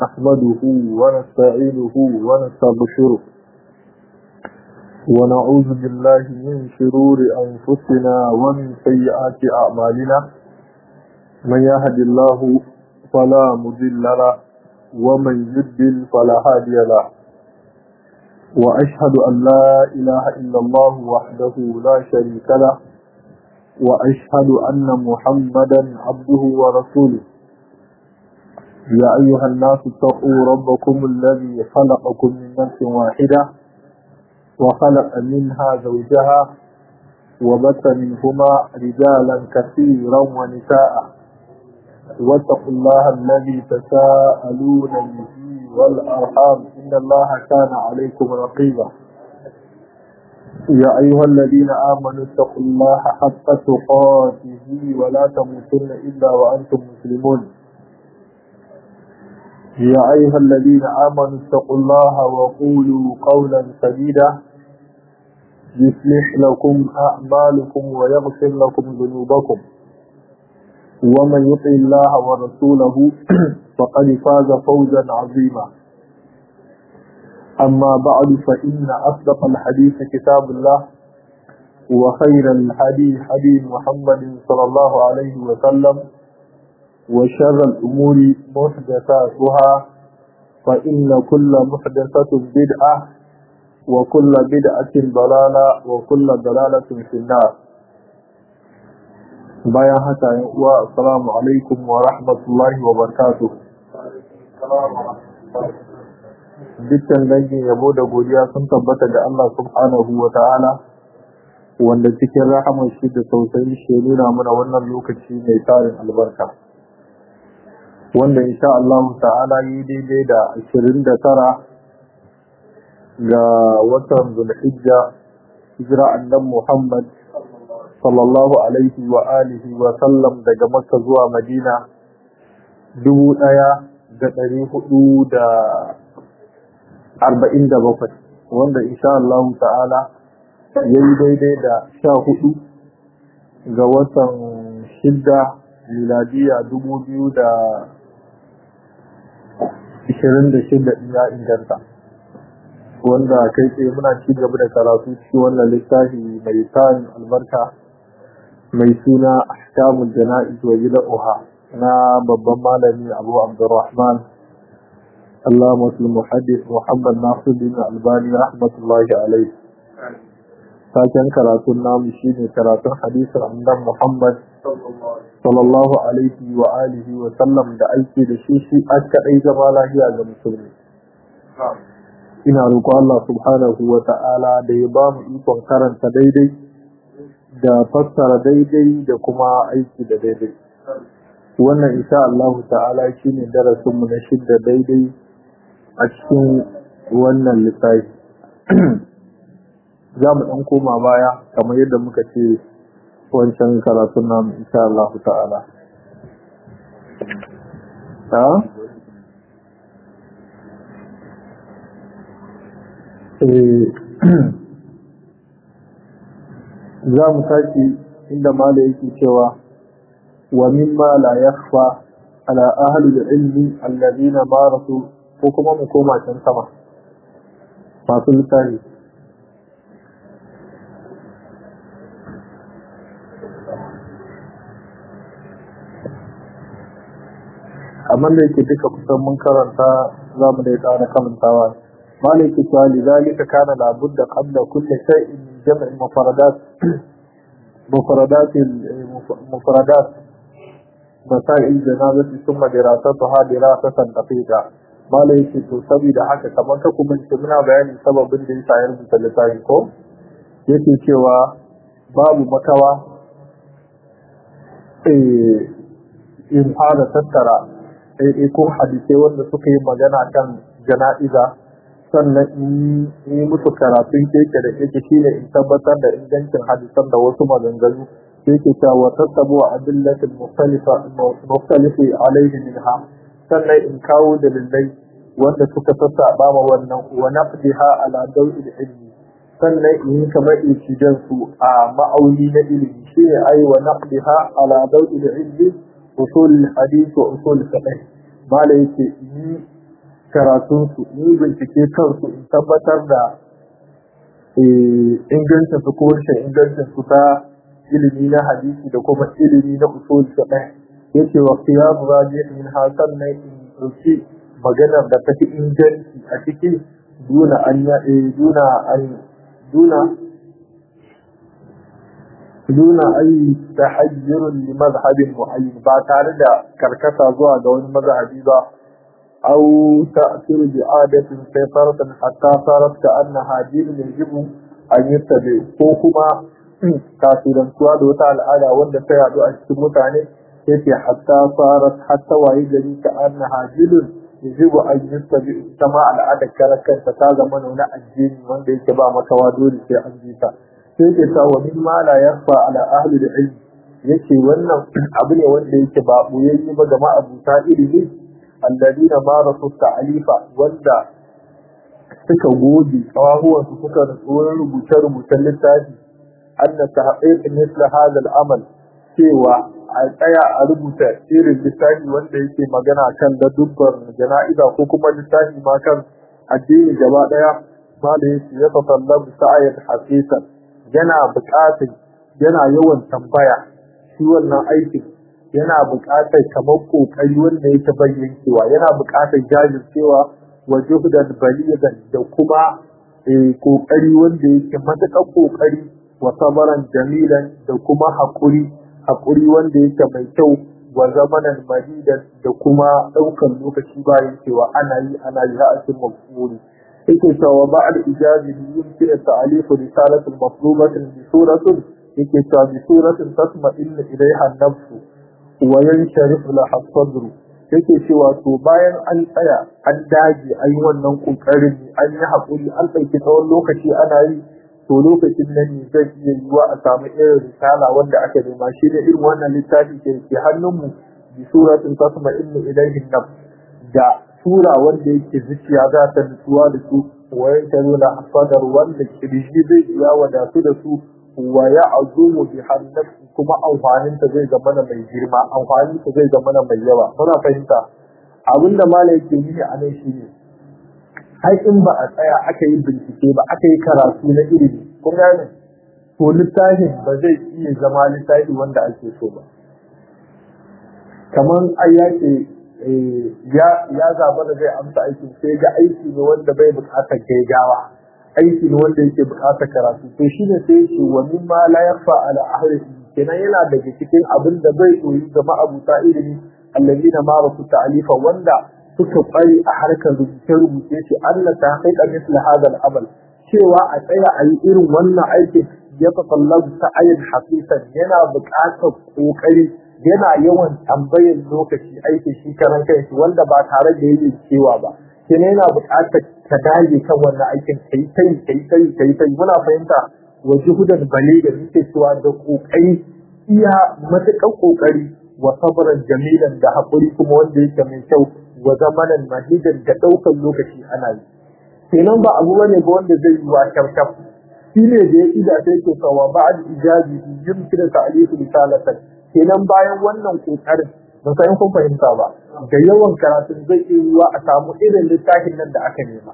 نحمده ونستعينه ونستبشره ونعوذ بالله من شرور أنفسنا ومن سيئات أعمالنا من يهد الله فلا مضل له ومن يضلل فلا هادي له وأشهد أن لا إله إلا الله وحده لا شريك له وأشهد أن محمدا عبده ورسوله يا أيها الناس اتقوا ربكم الذي خلقكم من نفس واحدة وخلق منها زوجها وبث منهما رجالا كثيرا ونساء واتقوا الله الذي تساءلون به والأرحام إن الله كان عليكم رقيبا يا أيها الذين آمنوا اتقوا الله حق تقاته ولا تموتن إلا وأنتم مسلمون يا أيها الذين آمنوا اتقوا الله وقولوا قولا سديدا يصلح لكم أعمالكم ويغفر لكم ذنوبكم ومن يطع الله ورسوله فقد فاز فوزا عظيما أما بعد فإن أصدق الحديث كتاب الله وخير الحديث حديث محمد صلى الله عليه وسلم وشر الأمور محدثاتها فإن كل محدثة بدعة وكل بدعة ضلالة وكل ضلالة في النار bayan haka yan uwa assalamu alaikum wa rahmatullahi wa barakatuh dukkan dangin yabo da godiya sun tabbata ga Allah subhanahu wa ta'ala wanda cikin rahamar shi da tausayi shi nuna mana wannan lokaci mai tarin albarka wanda insha Allah ta'ala yi daidai da 29 ga watan Zulhijja hijira annabi Muhammad sallallahu alaihi wa alihi wa sallam daga Makka zuwa Madina dubu ɗaya da ɗari hudu da arba'in da bakwai wanda insha Allah ta'ala ya yi daidai da sha hudu ga watan shidda miladiya dubu biyu da ishirin da shidda ya inganta wanda kai tsaye muna ci gaba da karatu cikin wannan littafi mai tarin albarka mai suna ahkamul jana'iz wa bid'ah na babban malami Abu Abdurrahman Allamatul Muhaddis Muhammad Nasiruddin Albani rahmatullahi alaihi Taken karatun namu shine karatun hadisin annabi Muhammad sallallahu alaihi wa alihi wa sallam da aiki da shi shi aka dai zama lafiya ga musulmi ina roƙon Allah subhanahu wa ta'ala da ya ba mu ikon karanta daidai da fassara daidai da kuma aiki da daidai wannan insha Allah ta'ala shine darasin mu na shidda daidai a cikin wannan lissafi za mu ɗan koma baya kamar yadda muka ce wancan karatun namu insha Allah ta'ala za mu tashi inda mala yake cewa wa mimma la yakhfa ala ahli al-ilmi alladhina marasu ko kuma mu koma can sama masu littafi amma da yake duka kusan mun karanta za mu da ya ƙara kamantawa مالك لذلك كان لابد قبل كل شيء من جمع مفردات مفردات مفردات مسائل الجنازة ثم دراستها دراسة دقيقة مالك تسوي da haka kamar ka kuma ce muna bayanin sababin da yasa ya rubuta littafin ko yake cewa babu makawa in fara tattara ko hadisai wanda suka yi magana kan jana'iza sannan in yi musu karatun keke da keke shine in tabbatar da ingancin hadisan da wasu maganganu keke ta wa tattabu wa adillatul mukhtalifa mukhtalifi alaihi minha sannan in kawo dalilai wanda suka sassaba ma wannan wa naqdiha ala dawil ilmi sannan in yi kamar ikidan su a ma'auni na ilimi shine ai wa naqdiha ala dawil ilmi usul hadith wa usul fiqh mala yake yi karatunsu ni bincike kansu in tabbatar da ingancin su ko rashin ingancin su ta ilimi na hadisi da kuma ilimi na usul fiqh yace wa qiyam rajih min hasan na in dauki maganar da take inganci a cikin duna an ya duna an duna duna ay tahayyur li madhhab muayyan ba tare da karkata zuwa ga wani mazhabi ba أو تأثير بعادة سيطرة حتى صارت كأنها دين يجب أن يتبع كوكما تأثيرا سواد وتعالى على وند سيعد أشتم متعني يتي حتى صارت حتى وإذا كأنها دين يجب أن يتبع سماع العادة كركا فتاغ من هنا الدين وند يتبع مكوادور في أنجيتا يتي ومما لا يخفى على أهل العلم yake wannan abu ne wanda yake ba boyayye ba ga ma'abuta ilimi alladina marasu ta'alifa wanda suka goge kawahuwan su suka tsoron rubuce rubucen littafi anna tahqiq misla hadha al-amal cewa a tsaya a rubuta irin littafi wanda yake magana kan da dubbar jana'iza ko kuma littafi ma kan addini gaba daya ma da yake ya tatallabu sa'ayat hasisa yana buƙatar yana yawan tambaya shi wannan aikin yana buƙatar kamar ƙoƙari wanda yake bayyancewa yana buƙatar jajircewa wa juhdan baligan da kuma ƙoƙari wanda yake matuƙar ƙoƙari wa sabaran jamilan da kuma haƙuri haƙuri wanda yake mai kyau wa zamanan madidan da kuma ɗaukan lokaci bayan cewa ana yi ana yi ra'asin mafuri yake cewa ba'al ijazi yumkin ta'alifu risalatul maflubatin bi suratin yake cewa bi suratin tasma'innu ilaiha an-nafsu wayan sharif la hasadru yake cewa to bayan an tsaya an dage an yi wannan kokarin an yi hakuri an ɗauki tsawon lokaci ana yi to lokacin nan ne zai iya yiwa a samu irin risala wanda aka nema shi da irin wannan littafi ke ke hannunmu bi suratin tasma inna ilayhi naf da sura wanda yake zuciya za ta nutsuwa da su wayan sharif la hasadru wanda kirji zai iya wadatu da su wa ya azumu bi hannati kuma amfanin ta zai zama mai girma amfanin ta zai zama mai yawa muna fahimta abinda malai yake yi a nan shine har in ba a tsaya aka yi bincike ba aka yi karatu na ilimi kun gane to littafin ba zai iya zama littafi wanda ake so ba kamar ai ya ce ya zaba da zai amsa aiki sai ga aiki ne wanda bai bukatar gaigawa aiki ne wanda yake bukatar karatu to shi ne sai ce wa mimma la yakhfa ala ahli kenan yana daga cikin abin da bai koyi ga ma'abuta ilimi alladina ma rasu ta'alifa wanda suka kware a harkar rubuce rubuce ce Allah ta haƙiƙa misli hadal amal cewa a tsaya a yi irin wannan aikin ya tasallabu sa'ayin hafisan yana buƙatar ƙoƙari yana yawan tambayar lokaci aikin shi karan kanshi wanda ba tare da yin cewa ba kenan yana buƙatar ka dage kan wannan aikin kai kai kai kai kai kai muna fahimta wa juhudan baliga muke cewa da kokari iya matakan kokari wa sabran jamilan da hakuri kuma wanda yake mai kyau wa zamanan mahidan da daukan lokaci ana yi kenan ba abu bane ba wanda zai yi wa kyarkyar shi ne da ya ida sai ke kawa ba'ad ijazi yumkinu ta'lifu risalatan kenan bayan wannan kokarin ban san kun fahimta ba da yawan karatun zai iya yiwa a samu irin littafin nan da aka nema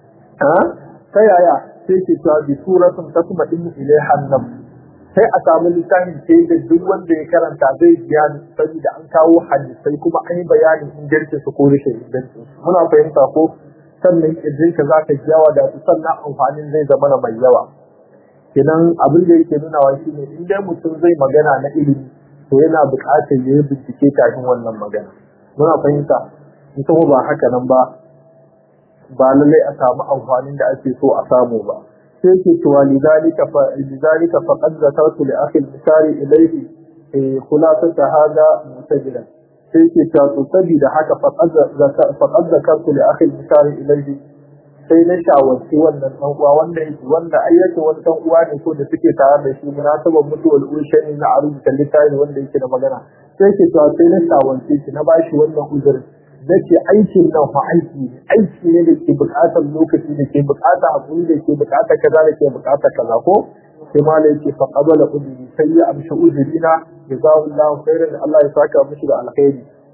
ta yaya sai ke cewa bi suratun tasma in ilaiha nan sai a samu littafin sai da duk wanda ya karanta zai biya saboda an kawo hadisai kuma an yi bayanin ingancin su ko rashin ingancin su muna fahimta ko sannan kirjin ka zaka yawa da su sannan amfanin zai zama mai yawa kenan abin da yake nunawa shine in dai mutum zai magana na ilimi to yana buƙatar ya yi bincike kafin wannan magana muna fahimta in kuma ba haka nan ba ba lallai a samu amfanin da ake so a samu ba sai ke cewa lidalika fa lidalika faqad zakartu li akhi al-misari ilayhi khulasata hada mutajilan sai ke cewa to saboda haka faqad zakartu li akhi al-misari ilayhi sai na shawarci wannan dan uwa wanda yake wanda ayyata wani dan uwa ne ko da suke tare da shi munasabar mutuwar ushani na a rubuta littafi wanda yake da magana sai ke cewa sai na shawarci shi na bashi wannan uzurin nace aikin nan fa aiki ne aiki ne da ke buƙatar lokaci da ke buƙatar hakuri da ke buƙatar kaza da ke buƙatar kaza ko sai malai yake fa qabala udri sai ya amshi udrina jazakallahu khairan Allah ya saka mishi da alkhairi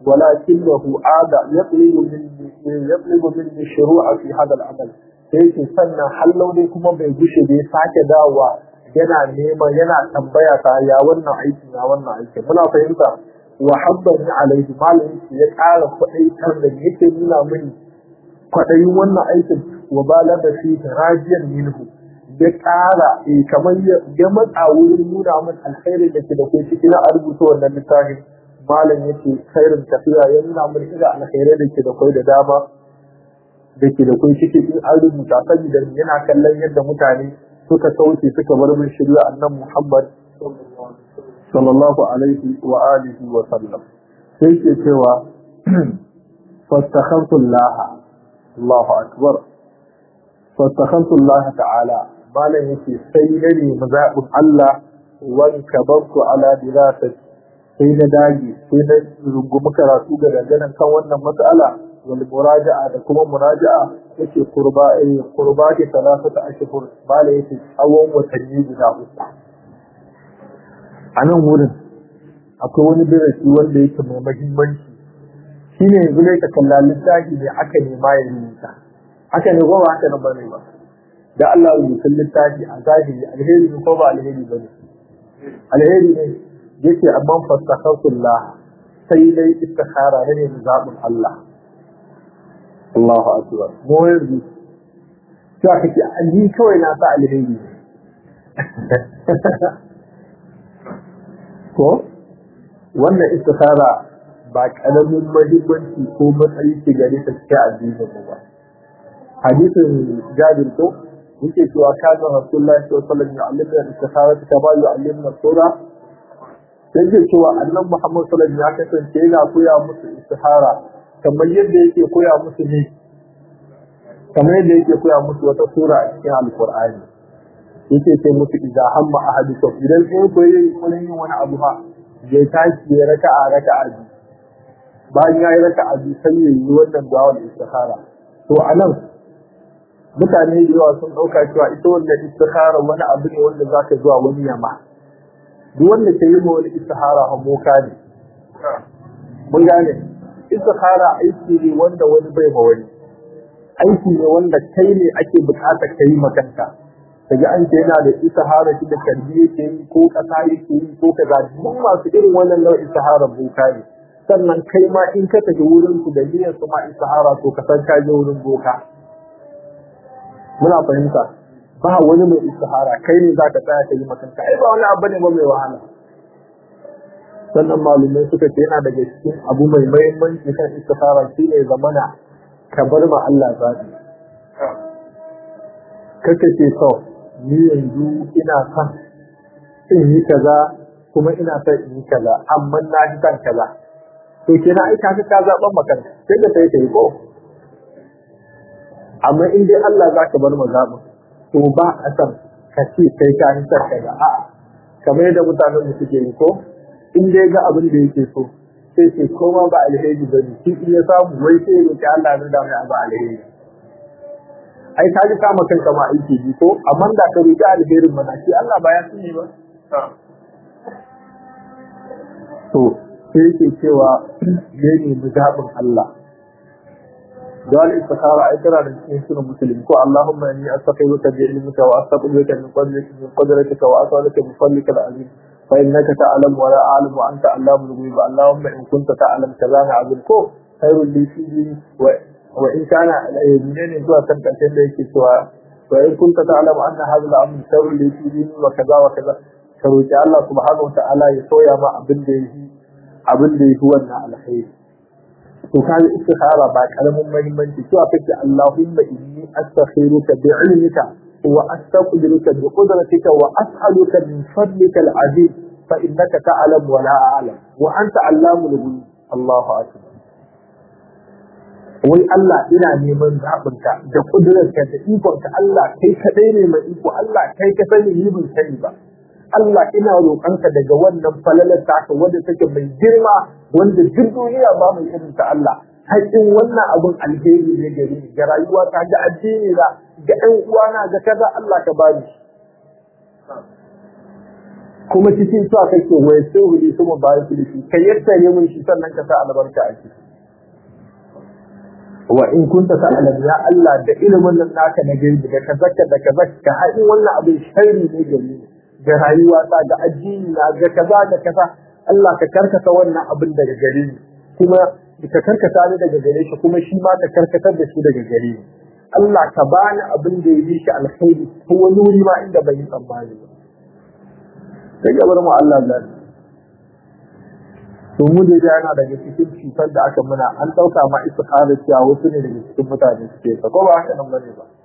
ولكنه عاد يطلب مني يطلب مني الشروع في هذا العمل sai ke sannan hallau dai kuma bai gushe bai sake dawowa yana neman yana tambaya ta ya wannan aiki ya wannan aiki muna fahimta wa habbani alaihi malamin shi ya ƙara kwaɗaitar da yake nuna mini kwaɗayin wannan aikin wa bala da shi rajiyar minhu ya ƙara kamar ya matsa wurin nuna min alkhairin da ke da kai ciki na a rubuta wannan littafin malam yake khairin tafiya ya nuna min irin alkhairai da ke da kai da dama da ke da kai ciki in an rubuta saboda yana kallon yadda mutane suka kauce suka bar min shirya annan Muhammad sallallahu alaihi wa alihi wa sallam sai ke cewa fastakhantu Allah Allahu akbar fastakhantu Allah ta'ala malam yake sai na nemi zaɓin Allah wanka banku ala dirasati sai na dage sai na rungumi karatu ga dangane kan wannan matsala wal muraja'a da kuma muraja'a yake kurba eh kurba ke salasata ashhur bala yake tsawon watanni guda uku a nan wurin akwai wani darasi wanda yake mai mahimmanci shine yanzu ne ka kalla littafi ne aka nema ya rubuta haka ne ko ba haka nan bane ba da Allah rubutun littafi a zahiri alheri ne ko ba alheri bane alheri ne yake amma fastakhatullah sai dai istikhara ne ne zabin Allah Allahu akbar mu yanzu sai kake ali kawai na sa alheri ko wannan istikhara ba karamin muhimmanci ko matsayi ke gare ta cikin addinin mu ba hadisin Jabir ko yake cewa kana Rasulullahi sallallahu alaihi wasallam ya allimna istikhara kama yu'allimna sura sai ke cewa annan Muhammad sallallahu alaihi wasallam ya kasance yana koya musu istihara kamar yadda yake koya musu ne kamar yadda yake koya musu wata sura a cikin alqur'ani yake ce musu idza hamma ahadukum idan sai koyi kullun yin wani abu ha ya tashi ya raka'a raka'a biyu bayan ya yi raka'a biyu sai ya yi wannan du'a istihara to anan mutane da yawa sun dauka cewa ita wannan istihara wani abu ne wanda zaka zuwa wani yama duk wanda ke yi wani istihara a moka ne mun gane istihara aiki ne wanda wani bai ma wani aiki ne wanda kai ne ake bukatar ka yi makanta kaga an ce yana da istihara shi da karbi yake yi ko kasa yake yi ko kaza duk masu irin wannan nau'in istihara boka ne sannan kai ma in ka tafi wurin su da niyyar su ma istihara to ka san ka je wurin boka muna fahimta ba wani mai istihara kai ne za ka tsaya ka yi makanka ai ba wani abu ne ba mai wahala sannan malumai suka ce yana daga cikin abu mai mahimmanci kan istihara shi ne zamana ka bar ma Allah zaɓi kaka ce to ni yanzu ina son in yi kaza kuma ina son in yi kaza amma na fi son kaza to kenan ai ka ka zaɓan makanka sai ka sai ka yi ko amma in dai Allah za ka bar ma zaɓin to ba a san ka ce sai ka yi sarka ga a kamar yadda mutanen da suke yi ko in dai ga abin da yake so sai ce koma ba alheri ba ne shi in ya samu wai sai ya roƙi Allah na da mai abu alheri ai ka ji kama kanka ma aiki bi ko amma da ka roƙi alherin mana shi Allah ba ya sani ba to sai yake cewa ya nemi zaɓin Allah دعاء الاستخارة أي ترى للإنسان المسلم كو اللهم إني أستقيمك بعلمك وأستقبلك من قدرك من قدرتك وأسألك من فضلك العظيم فإنك تعلم ولا أعلم وأنت علام الغيب اللهم إن كنت تعلم كذا نعبد كو خير لي فيه و... وإن كان منين زوا تنكتين ليك سوا وإن كنت تعلم أن هذا الأمر خير لي فيه وكذا وكذا فروج الله سبحانه وتعالى يسوي ما أبن ليه أبن ليه هو الخير to kaga istikhara ba karamin muhimmanci cewa kake Allahumma inni astakhiruka bi ilmika wa astaqdiruka bi qudratika wa as'aluka min fadlika al-azim fa innaka ta'lam wa la a'lam wa anta allamul ghuyub Allahu akbar wai Allah ina neman zaɓinka da ƙudurarka da ikonka Allah kai kaɗai ne mai iko Allah kai ka sani ni ban sani ba Allah ina roƙonka daga wannan falalar taka wanda take mai girma wanda duk duniya ba mai irin ta Allah haƙin wannan abun alheri ne gare ni ga rayuwa ta ga addini na ga ɗan uwana ga kaza Allah ka bani kuma cikin su kake wai sai hudi kuma ba su da shi kai yadda ne mun shi sannan ka sa albarka a ciki wa in kunta ta'lam ya Allah da ilimin nan naka na gaibi da kazaka da kazaka haɗin wannan abin sharri ne gare ni ga rayuwa ta ga addini na ga kaza da kaza Allah ka karkata wannan abin daga gare ni kuma ka karkata ni daga gare shi kuma shi ma ka karkatar da shi daga gare ni Allah ka bani abin da ya yi shi alkhairi ko wani wuri ma inda bai yi tsammani ba sai gabar mu Allah zai to mu da yana daga cikin cutar da aka muna an dauka ma istikhara cewa wasu ne daga cikin mutane suke ta ko ba haka nan bane ba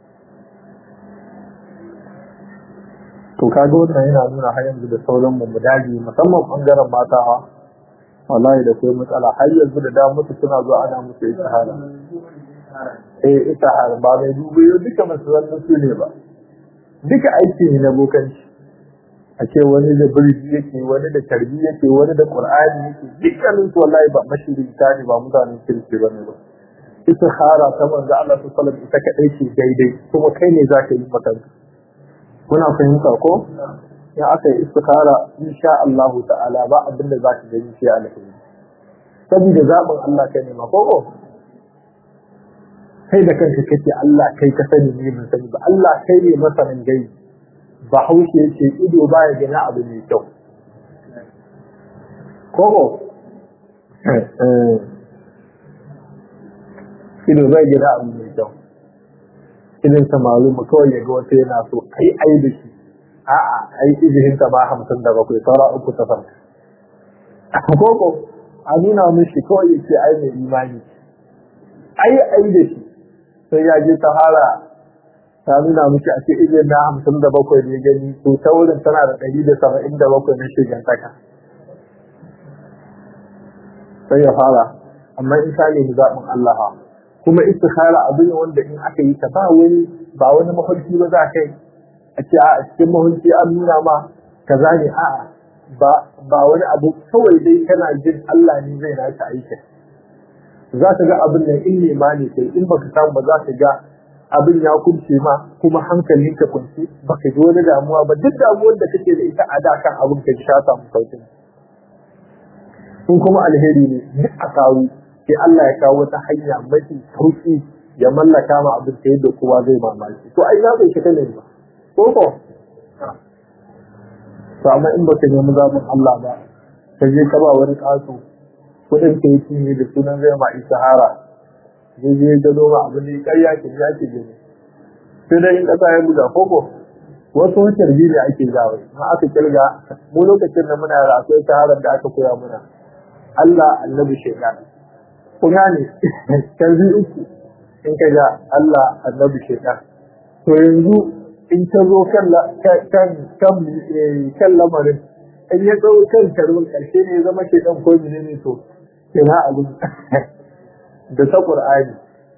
to kaga wannan yana nuna har yanzu da sauran mu mu dage musamman bangaren mata ha wallahi da kai matsala har yanzu da da musu suna zuwa ana musu istikhara eh istikhara ba mai dubu duka masu wannan su ne ba duka aiki ne na bokanci a ce wani da birji yake wani da tarbi yake wani da qur'ani yake dukkanin su wallahi ba mashirita ne ba mutanen kirki ba ne ba istikhara ta manzo Allah sallallahu alaihi wasallam ita kadai ce daidai kuma kai ne zaka yi maka kuna fahimta ko ya aka yi istikhara insha Allah ta'ala ba abin da zaka gani sai alheri saboda zaɓin Allah kai ne ma ko kai da kanka kake Allah kai ka sani ne ban sani ba Allah kai ne masanin gaibi bahaushe yake ido baya gani abu mai kyau koko ido bai gani abu mai kyau idan samaru mu kawai yaga wata yana so ai ai da shi a'a ai ijihin ta ba hamsin da bakwai saura uku ta farko koko a nuna mishi kawai yake ai mai imani ai ai da shi sai ya je ta fara ta nuna miki a ce ijin na hamsin da bakwai ne gani to ta wurin tana da ɗari da saba'in da bakwai na shigantaka sai ya fara amma in ka nemi zaɓin Allah kuma istikhara abu ne wanda in aka yi ta ba wani ba wani mahulki ba za kai a ce a cikin mahulki an nuna ma kaza ne a'a ba ba wani abu kawai dai kana jin Allah ne zai naka aikin za ka ga abin nan in nema ne kai in baka samu ba za ka ga abin ya kunce ma kuma hankalin ka kunce baka ji wani damuwa ba duk damuwar da kake da ita a da kan abin ka sha samu saukin in kuma alheri ne duk a kawo sai Allah ya kawo wata hanya mafi sauki ya mallaka ma abin ta yadda kowa zai mamaki to ai za bai shiga ne ba ko ko to amma in baka nemi zaɓin Allah ba ka je ka ba wani ƙato kuɗin ka yi ne da sunan zai ma isahara zai je gado ma abin da ƙarya ke ya ke gani sai dai in ƙasa ya buga koko wasu wutar biyu ne ake gawa ma aka kirga mu lokacin da muna da akwai saharar da aka koya muna Allah annabi shaitan kun gane kalbi uku in ka ga Allah annabi shaitan to yanzu in ta zo kan kan kan lamarin in ya tsawo kan karbin ƙarshe ne ya zama shaitan ko menene to kina abin da ta Qur'ani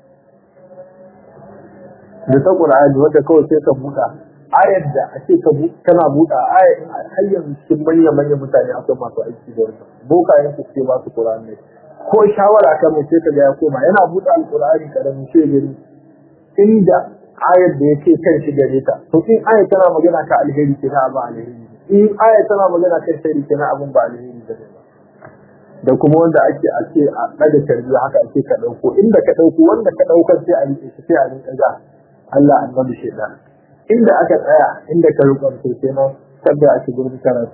da ta Qur'ani wanda kawai sai ka buɗa ayar da ake ka kana buɗa ayar har yanzu cikin manyan manyan mutane akwai masu aiki da wannan boka yin su ce ba su Qur'ani ko shawara kan mu sai ka ga ya koma yana buɗe alqur'ani karamin sai gani inda ayar da yake kan shi gare ta to in ayar tana magana ka alheri kina ba alheri in ayar tana magana kan shari kina abun ba alheri da ba da kuma wanda ake a ce a ɗaga tarbiyya haka ake ka ɗauko inda ka ɗauko wanda ka ɗaukar sai a riƙe shi sai a rinƙa ga Allah annabi shaitan inda aka tsaya inda ka rukun to sai nan sabda ake gurbin karatu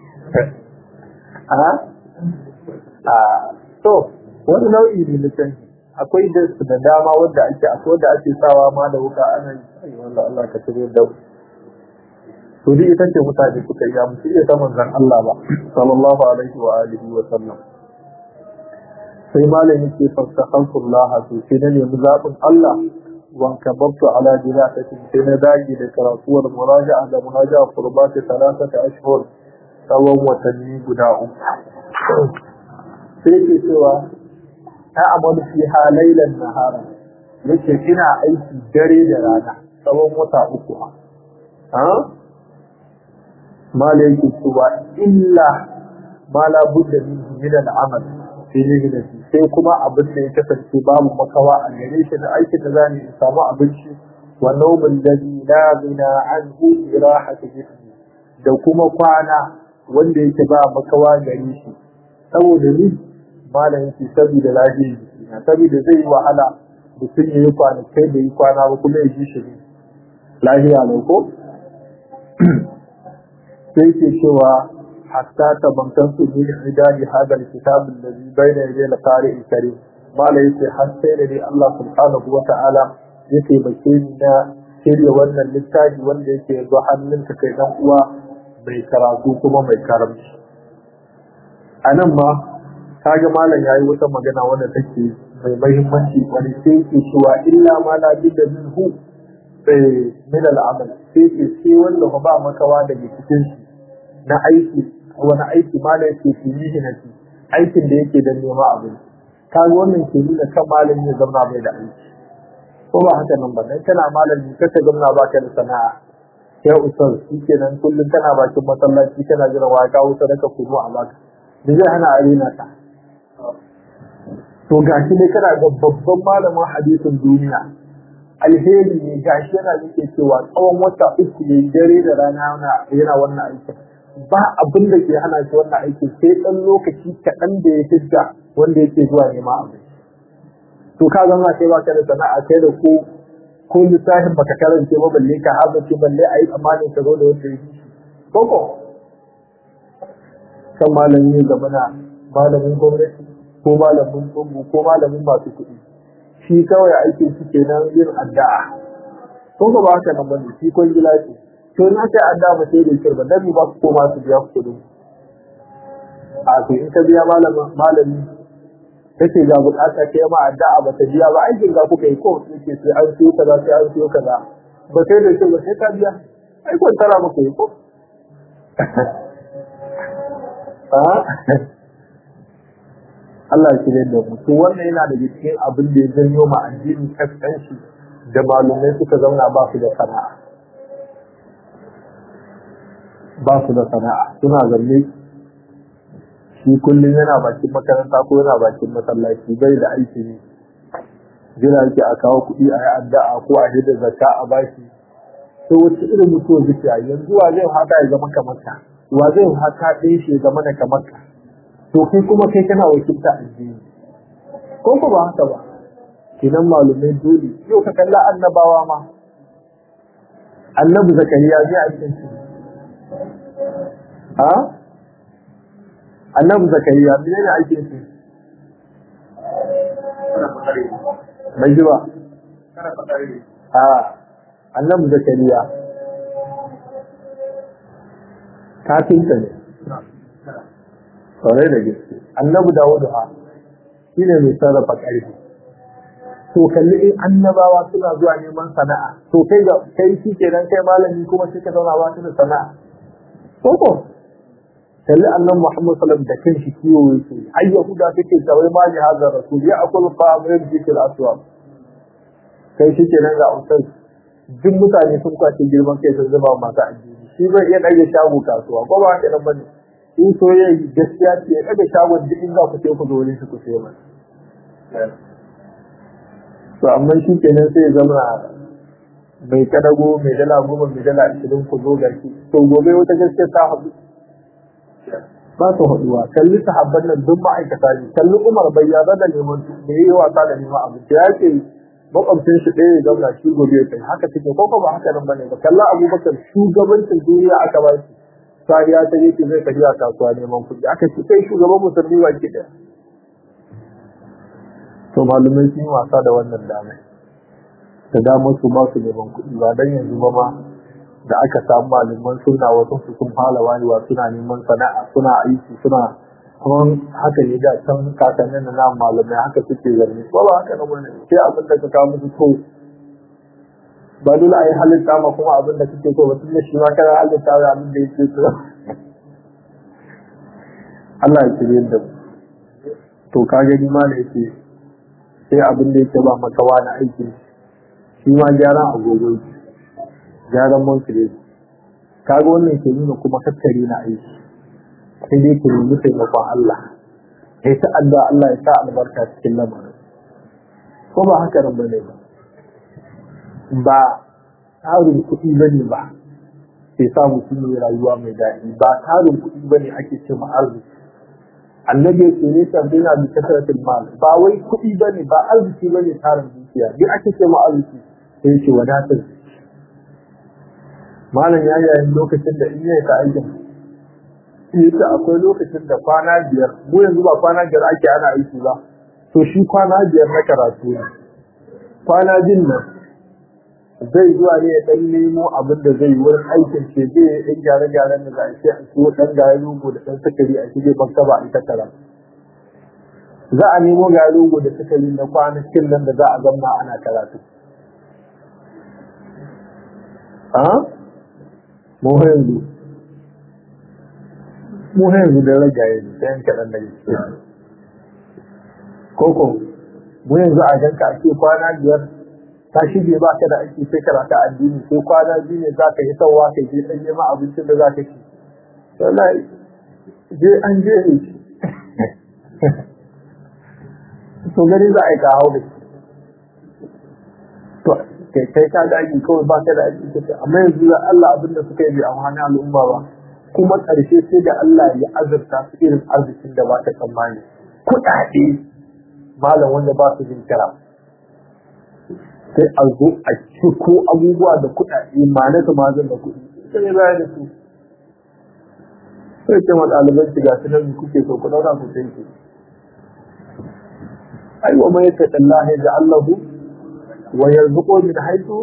a a to wani nau'i ne na canji akwai da su da dama wanda ake akwai wanda ake sawa ma da wuka ana yi wanda Allah ka tare da to dai ita ce mutane suka yi musu iya ta manzon Allah ba sallallahu alaihi wa alihi wa sallam sai malam yake fastaghfirullah to sai na nemi zabin Allah وانكبرت على دراسة في نتائج لكراسو المراجعة لمراجعة قربات ثلاثة أشهر سوا وتنمي قداء سيكي سوى أعمل فيها ليلا نهارا yake ina aiki dare da rana tsawon wata uku ha mala yake cewa illa ma la budda min min al-amal fi mihnati sai kuma abin da ya kasance babu makawa a gare shi da aikin da zani in samu abinci wa nawmin ladhi la bina anhu bi rahati jismi da kuma kwana wanda yake ba makawa gare shi saboda ni malam yake saboda lafiyar jiki na saboda zai yi wahala mutum ya yi kwanakai da yi kwana ba kuma ya ji shi ne lafiya ne ko sai ke cewa hatta ta bankan su ne idani hadal kitabun da zai bayyana ya da kare kare malam yake har sai da dai Allah subhanahu wa ta'ala ya taimake ni na shirya wannan littafi wanda yake yanzu hannunka kai dan uwa mai karatu kuma mai karamci a nan ma kaga malam yayi wata magana wanda take mai mahimmanci wani sai ke cewa illa ma la bidda minhu min al'amal sai ke sai wanda ba makawa daga cikin shi na aiki wani aiki malam ke fi mihinati aikin da yake da nema abin kaga wannan ke nuna kan malam ya zama mai da aiki ko ba haka nan ba dan kana malami kaka gamna baka da sana'a sai usar shikenan kullun kana bakin masallaci kana jira wa kawo sadaka kuno a baka me zai hana arena ta to gashi ne kana ga babban malamin hadisin duniya alheri ne gashi yana yake cewa tsawon wata uku ne dare da rana yana wannan aikin ba abin da ke hana shi wannan aikin sai ɗan lokaci kaɗan da ya hidda wanda yake zuwa nema abin to ka zama sai baka da sana'a kai da ko ko lissafin baka karance ba balle ka hazace balle a yi tsammanin ka zo da wanda ya koko kan malami gaba na malamin gwamnati ko malamin tsubu ko malamin masu kuɗi shi kawai aikin shi kenan yin addu'a ko ba haka nan bane shi kun gila ce to na kai addu'a ba sai da kirba dan ba ku koma su biya ku kuɗi a to in ka biya malamin malami kace ga bukata kai ma addu'a ba ta biya ba aikin ga kuka yi ko yake sai an siyo kaza sai an siyo kaza ba sai da kirba sai ka biya ai kun tara muku yi ko Allah ya shirya da mu to wannan yana da cikin abin da ya janyo ma addini kaskanci da malumai suka zauna ba su da sana'a ba su da sana'a suna zanne shi kullum yana bakin makaranta ko yana bakin masallaci bai da aiki ne jira yake a kawo kuɗi a yi addu'a ko a hidda zakka a bashi to wace irin mutuwa zuciya yanzu wa zai haka ya zama kamar ka wa zai haka ɗin shi ya zama da kamar ka to kai kuma kai kana wakilta addini ko ko ba haka ba kinan malumai dole yau ka kalla annabawa ma annabi zakariya zai aikin shi ha annabi zakariya mene ne aikin shi bai ji ba a annabi zakariya kafinta ne kwarai da gaske annabi dawudu ha shi ne mai sarrafa ƙarfi to kalli in annabawa suna zuwa neman sana'a to kai ga kai shi kenan kai malami kuma shi ka zauna ba da sana'a ko ko kalli annabi muhammad sallallahu da kan shi kiwo yake ai yahuda take tawai ma ji hazar rasul ya akul fa amrin zikr aswab kai shi kenan ga usai duk mutane sun kwace girman kai sun zama masu addini shi zai iya ɗage shago kasuwa ko ba haka nan bane in soyayya gaskiya ce ya ɗaga shagon duk in za ku sai ku zo wurin shi ku sai mai to amma shi kenan sai ya zama mai kadago mai dala goma mai dala ashirin ku zo garki to gobe wata gaskiya ta haɗu ba su haɗuwa kalli sahabban nan duk ma'aikata ne kalli umar bai yarda da neman da yi wasa da neman abu ya ce makwabcin shi ɗaya ya zauna shi gobe ya kai haka take ko ba haka nan bane ba kalla abubakar shugabancin duniya aka ba shi sai ya ta yake zai tafiya kasuwa neman kuɗi aka ci kai shugaban musulmi ba ke ɗaya to malumai sun yi wasa da wannan damai da damar su ba su neman kuɗi ba dan yanzu ba ma da aka samu malaman suna wasu su sun fara wayewa suna neman sana'a suna aiki suna kuma haka ne da can kakannin na nan malamai haka suke zanne ba ba haka nan bane sai abin da ka kawo musu to ba dole a yi halitta ma kuma abin da kake so ba tun da shi ma kana halitta da abin da yake so Allah ya kire da mu to ka gani ma da yake sai abin da yake ba makawa na aiki shi ma gyaran agogo gyaran monkire kaga wannan ke nuna kuma kakkare na aiki sai dai ke nemi taimakon Allah ya ta addu'a Allah ya sa albarka cikin lamarin ko ba haka nan bane ba ba tsarin kuɗi bane ba ke sa mutum mai rayuwa mai daɗi ba tarin kuɗi ba ne ake ce arziki annabi ya ce nesa bina bi kasratil mal ba wai kuɗi ba ne ba arziki ba ne tarin dukiya duk ake ce ma arziki sai ya ce wadatar malam ya yayin lokacin da in yayi ka aikin ita akwai lokacin da kwana biyar mu yanzu ba kwana biyar ake ana aiki ba to shi kwana biyar na karatu ne kwana jin nan zai zuwa ne ya dan nemo abin da zai yi wurin aikin ce zai yi ɗan gyare-gyaren da za a ce a ciwo ɗan gari rogo da ɗan sukari a shige maktaba a ita kara za a nemo gari rogo da sukari na kwanakin nan da za a zamna ana karatu a mu yanzu mu yanzu da ragaye ne sai kaɗan da gaske koko mu yanzu a ganka a ce kwana biyar ta shige ba ka da aiki sai karata addini sai kwana biyu ne za ka yi sauwa ka je ɗan nema abincin da za ka ci wallahi je an je ne to gani za a yi kawo da to kai kai ka da aiki kawai ba ka da aiki kace amma yanzu da Allah abin da suka yi bai amfani al'umma ba kuma ƙarshe sai da Allah ya azurta su irin arzikin da ba ta tsammani kuɗaɗe malam wanda ba su jin kira sai a zo a ciko abubuwa da kuɗaɗe ma na mazan da kuɗi sai ne bayan da su sai ce wa ɗaliban shiga su nan kuke so ku ɗauka ku sai ku ai wa mai taƙa Allah ya ga Allahu wa yarzuqu min haythu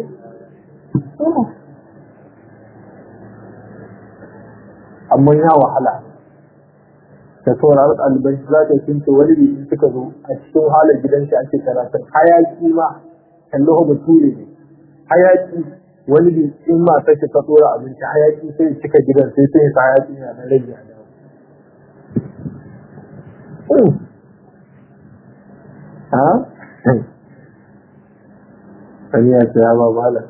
amma ya wahala da saurari ɗaliban shi za ta kinta wani bi in suka zo a cikin halin gidan shi ake karatun hayaki ma kallo ba ture ne hayaki wani bi in ma ta ta tsora abinci hayaki sai cika gidan sai sai sa hayaki na da rage a dawo ha sani ya ce ya ba malam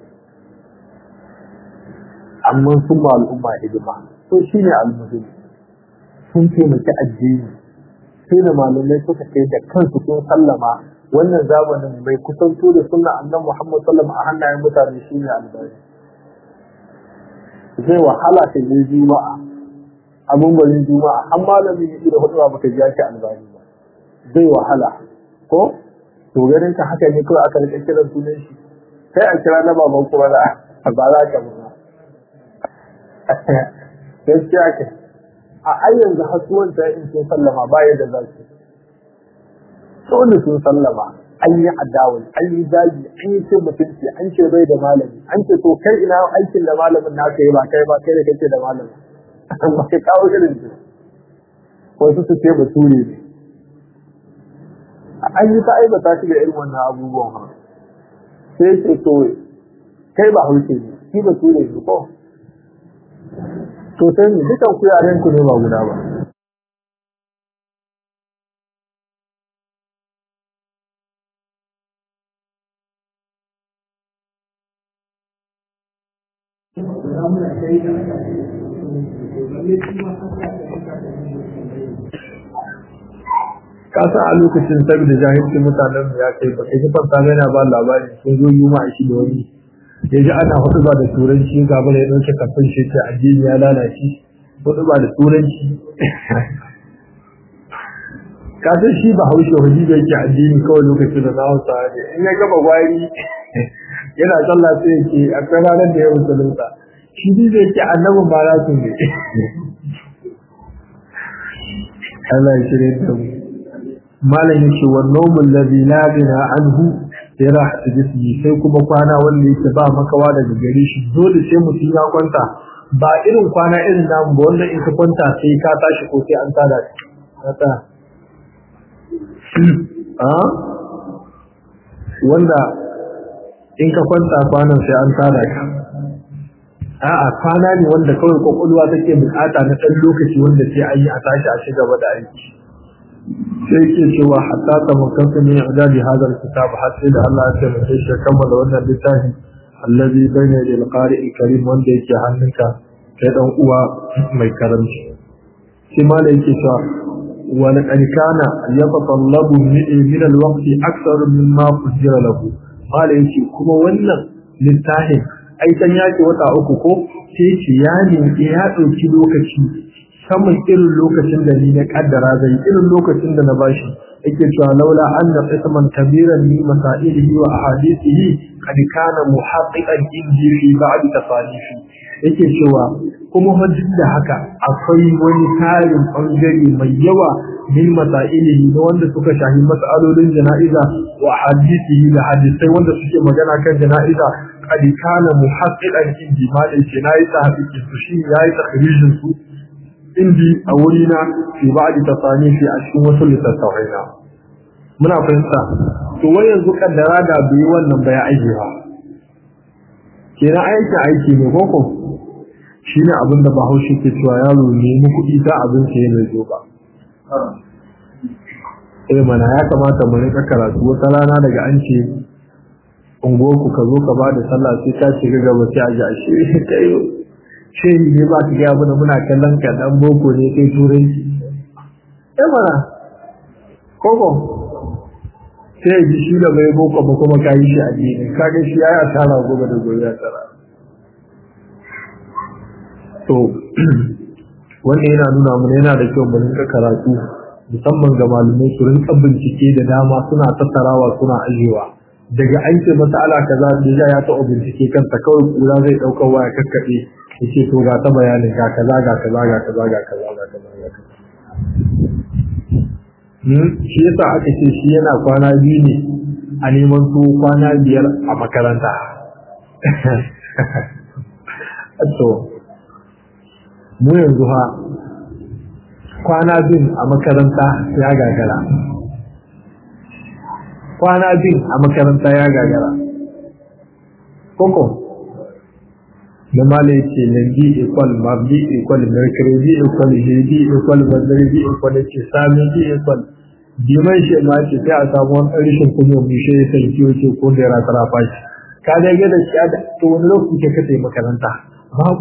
amma sun ma al'umma hidima to shi ne almuhim sun taimaki addini sai da malamai suka kai da kansu sun sallama wannan zamanin mai kusanto da sunna annan Muhammad sallallahu a hannayen mutane shi ne albari zai wahala ka je juma'a abin barin juma'a an malamin yi da hudu baka ji ake albari ba zai wahala ko to ganin ka haka ne kawai aka rika kiran sunan shi sai a kira na baban kuma da ba za ka ba gaskiya ke a ayyan da hasuwan ta in sun sallama ba yadda za su dole sun sallama an yi adawul an yi zagi an yi cin mutunci an ce bai da malami an ce to kai ina aikin da malamin na yi ba kai ba kai da kake da malami ba ka kawo irin su wasu su ce bature ne an yi ta aibata shi da irin wannan abubuwan ha sai ce to kai ba hauke ne shi bature ne ko to sai ne dukan ku yaren ku ne ba guda ba kasa a lokacin saboda jahilcin mutanen ya kai ba kai kifar ta yana ba labari sun zo yi ma shi da wani ya ji ana hudu ba da turanci gaba da ya ɗauke kafin shi ce addini ya lalace hudu ba da turanci kasar shi ba haushe waje da yake addini kawai lokacin da na hausa ne in ya gaba gwari yana sallah sai ya ce a kan ranar da ya musulunta shi ne zai ce annabin ba za su ne Allah ya shirya da mu malam yake wa nawmul ladhi la bina anhu sai rahatu jismi sai kuma kwana wanda yake ba makawa daga gare shi dole sai mutum ya kwanta ba irin kwana irin namu ba wanda in ka kwanta sai ka tashi ko sai an tada ka a wanda in ka kwanta kwanan sai an tada ka a'a kwana ne wanda kawai kwakwalwa take bukata na ɗan lokaci wanda sai an yi a tashi a shiga da aiki sai ke cewa hatta ta makanta min idadi hadal kitab har sai da Allah ya taimake shi kammala wannan littafi allazi bayna lil qari'il karim wanda yake hannunka kai dan uwa mai karamci shi ma da yake cewa wa laqad kana yatatallabu min al waqti akthar mimma qudira lahu mala yake kuma wannan littafin ai san yake wata uku ko sai ce ya ne ya dauki lokaci saman irin lokacin da ni na kaddara zai irin lokacin da na bashi yake cewa laula anna qisman kabiran min masailihi wa ahadithihi qad kana muhaqqiqan indi fi ba'd tasalifi yake cewa kuma hujjin da haka akwai wani tarin bangare mai yawa min masailihi na wanda suka shahi mas'alolin jana'iza wa ahadithihi da hadisai wanda suke magana kan jana'iza qad kana muhaqqiqan indi ma da ce nayi ta hakiki su shi yayi takhrijin su indi a wurina fi ba'd tasanifi a cikin wasu littattafai na muna fahimta to wai yanzu kaddara da bai wannan bai aiki ba kenan aikin aiki ne koko shine abin da Bahaushe ke cewa yaro ne mu kuɗi ta abin sa yana zo ba eh mana ya kamata mu rika karatu wata rana daga an ce ungoku ka zo ka ba da sallah sai ka shiga gaba sai a ji a shi kai shehi ne ba ka ga abin muna kallon ka dan boko ne kai turanci eh mana koko sai ji shi da bai boko ba kuma ka yi shi a dini kaga shi ya yi asara gobe da gobe ya tsara to wannan yana nuna mana yana da kyau mu rinka karatu musamman ga malumai su rinka bincike da dama suna tattarawa suna ajewa daga an ce masala kaza da ya taɓa bincike kansa kawai kura zai ɗaukar waya kakkaɓe ya ce to ga ta bayanin ga kaza ga kaza ga kaza ga kaza ga kaza ga kaza shi yasa aka ce shi yana kwana biyu ne a neman su kwana biyar a makaranta to mu yanzu ha kwana bin a makaranta ya gagara kwana bin a makaranta ya gagara koko na mala ce lambi equal mabdi equal mercury equal jeji equal bazarbi equal ce sami equal diman shi ma ce sai a samu wani rashin kunya mu shi sai kiyo ce ko da ra tara fashi ka da ga da shi da to wani lokaci ke kace makaranta babu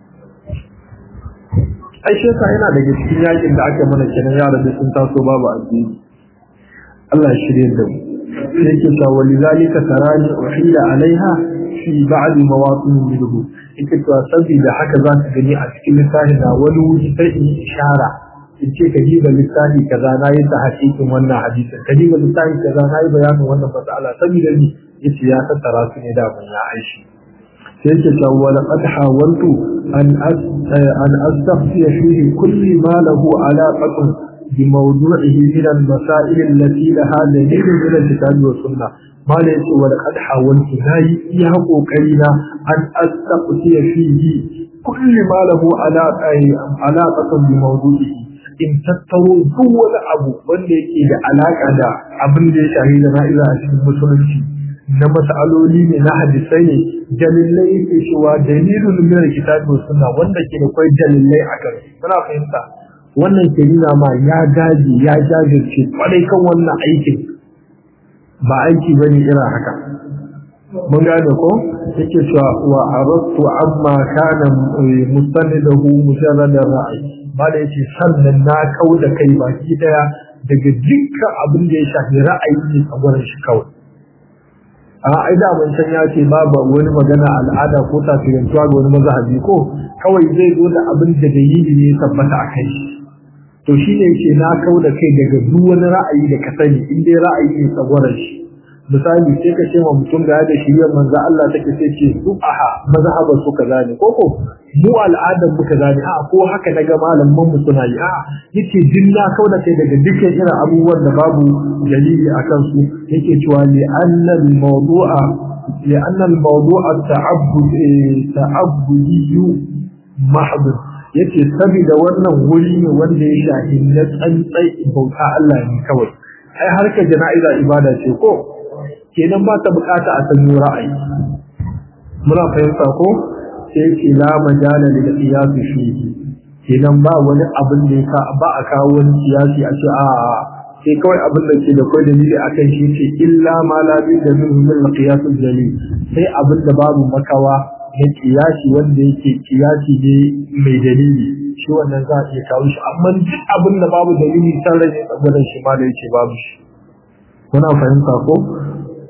ai shi yasa yana daga cikin yakin da aka mana kenan yara da sun taso babu addini Allah shirye da mu sai ke cewa walizalika tarani uhila alaiha fi ba'd mawatin minhu ita to saboda haka za ka gani a cikin littafin da wani wuri sai in ishara in ce ka diba littafi kaza na yi ta hakikin wannan hadisin ka diba littafi kaza na yi bayanin wannan mas'ala saboda ni yace ya tattara su ne da ban ya aishi sai yake cewa wa laqad hawaltu an an astaghfiya fihi kulli ma lahu alaqatun bi mawdu'ihi min al-masail allati laha dalil min al-kitab wa sunnah ma la yace wa laqad hawaltu nayi iya kokari na an astaghfiya fihi kulli ma lahu alaqatun bi mawdu'ihi in tattaro duk wani abu wanda yake da alaka da abin da ya shahi da na'iza a cikin musulunci na mas'aloli ne na hadisai ne dalilai yake cewa dalilun min kitabi wa sunna wanda ke da kai dalilai a kan muna fahimta wannan ke nuna ma ya gaji ya jajirce kwarai kan wannan aikin ba aiki bane irin haka mun gane ko yake cewa wa aradtu amma kana mustanidahu mujarrad ra'ayi ba da yake sannan na kau da kai baki daya daga dukkan abin da ya shafi ra'ayi ne a gurin shi kawai a ai da mun san ya ce babu wani magana al'ada ko tasirantuwa ga wani mazhabi ko kawai zai zo da abin da dalili ne tabbata a kai to shi ne yake na kau da kai daga duk wani ra'ayi da ka sani in dai ra'ayi ne tsagwaron shi misali sai ka ce wa mutum ga da shi manzo Allah take sai ce su aha mazhaban su kaza ne ko ko mu al'adar mu kaza ne a ko haka daga malaman mu suna yi a yace dinna kauda kai daga dukkan irin abubuwan da babu dalili akan su yake cewa li anna al mawdu'a li anna al mawdu'a ta'abbud ta'abbudi mahd yace saboda wannan wuri ne wanda ya shahi na tsantsai bauta Allah ne kawai ai harkar jana'iza ibada ce ko kenan ba ta bukata a sanyo ra'ayi muna fahimta ko sai ce la majala lil qiyas fihi kenan ba wani abin da yasa ba a kawo wani siyasi a ce a sai kawai abin da ke da kai dalili akan shi ce illa ma la bi da min min qiyas dalil sai abin da babu makawa na kiyasi wanda yake kiyasi ne mai dalili shi wannan za a iya kawo shi amma duk abin da babu dalili san rage tsagwaron shi ma da yake babu shi muna fahimta ko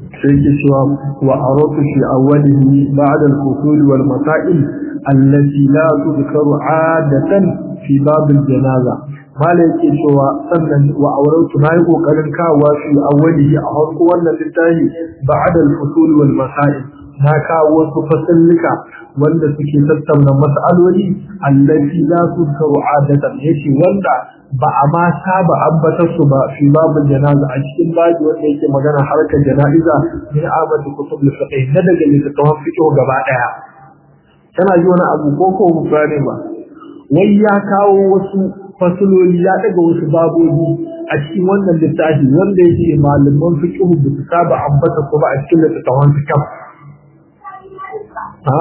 sai ke cewa wa aratu fi awwalihi ba'da al-fusul wal masail allati la tudkaru 'adatan fi bab al-janaza mala yake cewa sannan wa auratu nayi kokarin kawo fi awwalihi a farko wannan littafi ba'da al-fusul wal masail na kawo wasu fasallika wanda suke tattauna mas'aloli allati la tudkaru 'adatan yace wanda ba a ma saba ambatar su ba fi babul janaza a cikin baji wanda yake magana harkar jana'iza min amadu kutub al-fiqh na daga littattafan fiqh gaba daya kana ji wani abu ko ko gane ba wai ya kawo wasu fasuloli ya daga wasu babobi a cikin wannan littafi wanda yake malaman fiqh ba su saba ambata su ba a cikin littattafan fiqh ha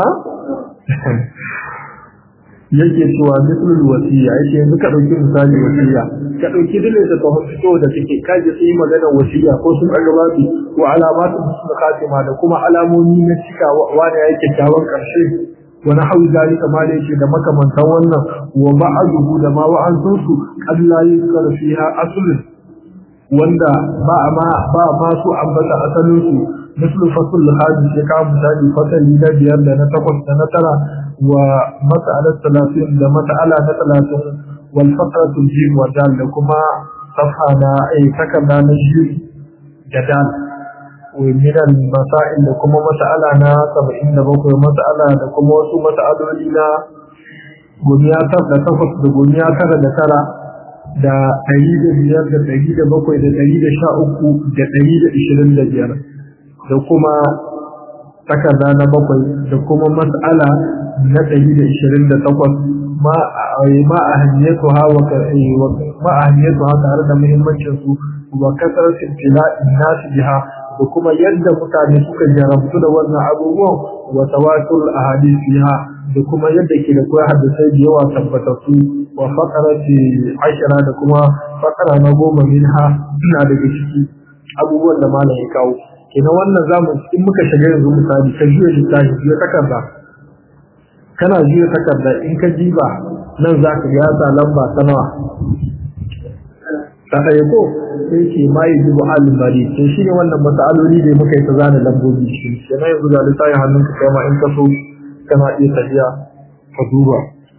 yake cewa mislul wasiya yake yanzu ka dauki misali wasiya ka dauki dole da ta fito da take kaje sai magana wasiya ko sun arbabi ko alamatu sun khatima da kuma alamomi na cika wanda yake kyawun karshe wani hawi zalika ma da yake da makamantan wannan wa ba'duhu da ma wa'ansun su Allah yuzkar fiha aslun wanda ba ma ba ma su ambata asalin su mislu fasl hadis ya kawo misali fasali na biyar da na takwas da na tara ومسألة ثلاثين ده مسألة ثلاثين والفقرة الجيم والدال لكما صفحة أي سكن نجيب جدال ومن المسائل لكما مسألة نا سبعين دبوك مسألة لكما وسو مسألة لنا guniya tar da takwas da guniya tara da tara da ɗari da biyar da ɗari da bakwai da ɗari da sha uku da ɗari da ishirin da biyar da kuma takarda na bakwai da kuma mas'ala na ɗari da ishirin da takwas ma a hanyatu ha ma a hanyatu ha tare da muhimmancin su wa kasar sintila nasu jiha da kuma yadda mutane suka jarabtu da wannan abubuwan wa tawatur ahadith fiha da kuma yadda ke da koyar hadisai da yawa tabbatattu wa fakarati ashira da kuma fakara na goma minha na daga ciki abubuwan da malam ya kawo kenan wannan zamu in muka shiga yanzu misali ka juya littafi juya takarda kana juya takarda in ka jiba nan za ka ya sa lamba ta nawa ta ɗaya ko sai ce ma yi jibu alimari to shi ne wannan matsaloli da muka yi ta zana lambobi shi kenan yanzu ga littafin hannun ka kai ma in ka so kana iya tafiya ka duba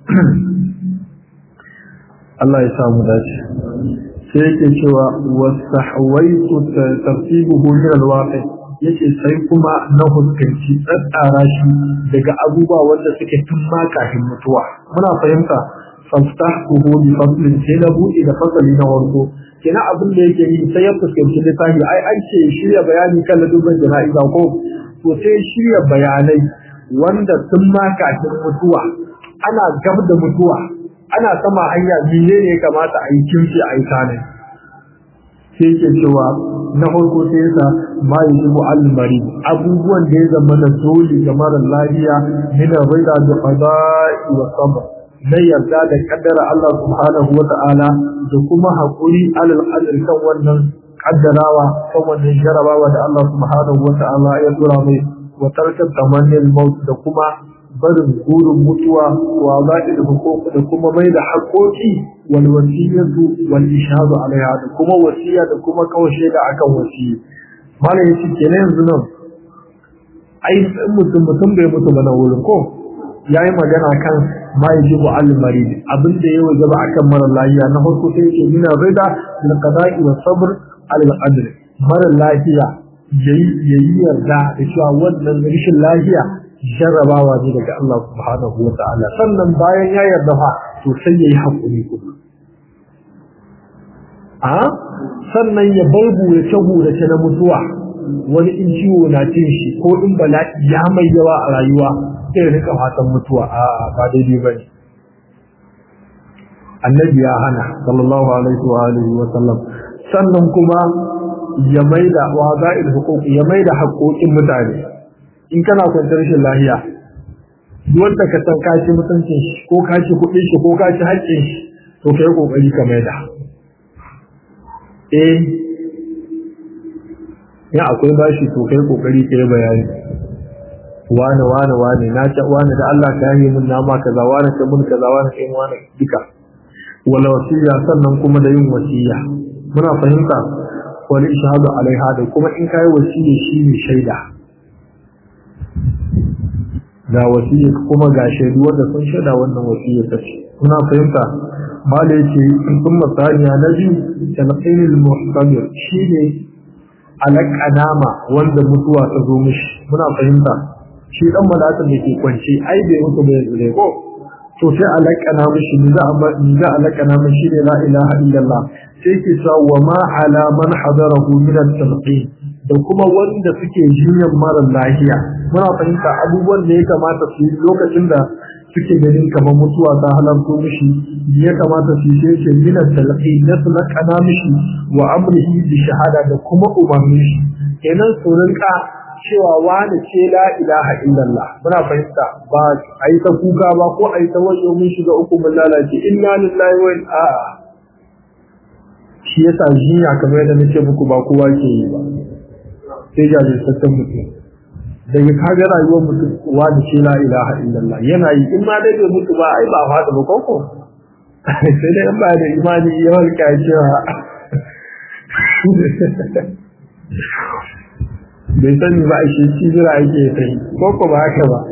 Allah ya samu dace sai yake cewa wastahwaitu tartibuhu min alwaqi yace sai kuma na huskanci tsatsara shi daga abubuwa wanda suke tun ma kafin mutuwa muna fahimta fastahtuhu bi faslin sai na buɗe da fasali na warko kina abin da yake yi sai ya fuskanci littafi ai an ce shirya bayani kan ladubin jana'iza ko to sai shirya bayanai wanda tun ma kafin mutuwa ana gab da mutuwa ana sama hanya mene ne ya kamata a yi kimci a yi tanin sai ke cewa na farko sai yasa ma yi zubu al-mari abubuwan da ya zama da dole ga mara lafiya min rida da qada'i wa sabr na yarda da kaddara Allah subhanahu wa ta'ala da kuma haƙuri alal qadr kan wannan kaddarawa kan wannan jarabawa da Allah subhanahu wa ta'ala ya tura mai wa tarkar tamannin maut da kuma barin burin mutuwa wa za'il huquq da kuma mai da haƙoƙi wal wasiyatu wal ishadu alaiha da kuma wasiya da kuma kawashe da akan wasiyi malam yace kenan yanzu nan ai mutum mutum bai mutu ba na wurin ko yayi magana kan ma yajibu al marid abin da ya wajaba akan mara lafiya na farko sai yake mina rida bil qada'i wa sabr al qadr mara lafiya yayi yayi yarda da cewa wannan rashin lafiya jarrabawa ne daga Allah subhanahu wa ta'ala sannan bayan ya yarda fa to sai yayi hakuri kuma a sannan ya bar burace burace na mutuwa wani in ciwo na cin shi ko in bala'i ya mai yawa a rayuwa sai ya rika fatan mutuwa a ba daidai bane annabi ya hana sallallahu alaihi wa alihi wa sallam sannan kuma ya maida wa za'il huquq ya maida haƙoƙin mutane in kana kwantar rashin lahiya wanda ka san ka ci mutuncin shi ko ka ci kuɗin shi ko ka ci haƙƙin shi to kai kokari ka maida eh ya akwai bashi to kai kokari kai bayani wane wane wane na ta wane da Allah ka yi mun nama kaza wane ka mun kaza wane kai wane duka wala wasiya sannan kuma da yin wasiya muna fahimta wani ishahadu alaiha da kuma in kai wasiya shi ne shaida ga wasiya kuma ga shaidu wanda sun shaida wannan wasiya ta ce kuna fahimta mala yace sun masaniya na biyu talqinul muhtamir shine alaƙanama wanda mutuwa ta zo mishi muna fahimta shi dan malakan da ke kwance ai bai mutu bai zure ko to sai alaƙana mishi ni za a ni za alaƙana mishi ne la ilaha illallah sai ke sa wa ma ala man hadarahu min at-talqin da kuma wanda suke jinyar mara lafiya muna fahimta abubuwan da ya kamata su yi lokacin da suke ganin kamar mutuwa ta halarto mishi ya kamata su yi sai min at-talqin na su laƙana mishi wa amrihi bi shahada da kuma umarni shi kenan su rinka cewa wani ce la ilaha illallah muna fahimta ba a yi ta kuka ba ko a yi ta wayo mun shiga uku mun lalace inna lillahi wa inna shi yasa jinya kamar yadda nake muku ba kowa ke yi ba sai jajirtaccen mutum daga kaga rayuwar mutum wani ce la ilaha illallah yana yi in ma dai bai mutu ba ai ba fada ba koko sai dai in ba da imani yawan cewa bai sani ba a shi jira ake sai ko ko ba haka ba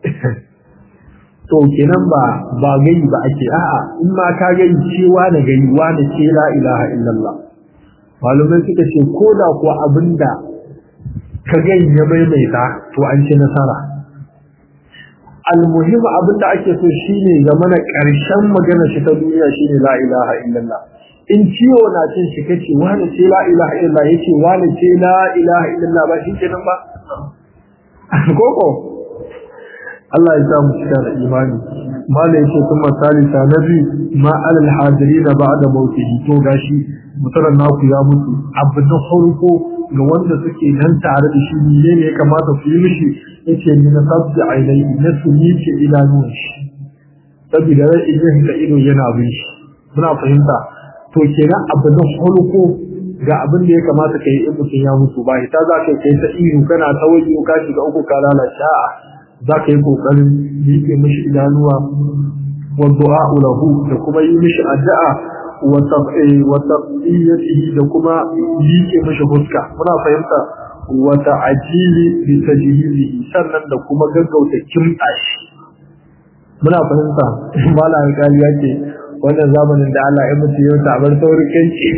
to kenan ba ba gai ba ake a'a in ma ka gai cewa da gai wani ce la ilaha illallah malumai suka ce ko da kuwa abinda ka gai ya maimaita to an ci nasara almuhim abinda ake so shine ga mana karshen magana shi ta duniya shine la ilaha illallah in ciwo na cin shi kace wani ce la ilaha illallah yace wani ce la ilaha illallah ba shi kenan ba koko Allah ya sa mu cika da imani mala yace kuma salisa nabi ma alal hadirin ba'da mautihi to gashi mutaran naku ya mutu abu na farko ga wanda suke nan tare da shi ne ne ya kamata su yi mishi yace min sabbi ainihi na su yi ce idanun shi saboda rai idan ka ido yana bin shi muna fahimta to kenan abu na farko ga abin da ya kamata ka yi in mutum ya mutu ba ita za ka kai ta ihu kana ta waje ka shiga uku ka lalace a za ka yi kokarin miƙe mishi idanuwa wa du'a lahu da kuma yi mishi addu'a wa taqiyatihi da kuma miƙe mishi huska muna fahimta wa ta'jili bi tajhizihi sannan da kuma gaggauta kimta shi muna fahimta malamin kali yake wannan zamanin da Allah ya mutu yau ta bar saurin kanci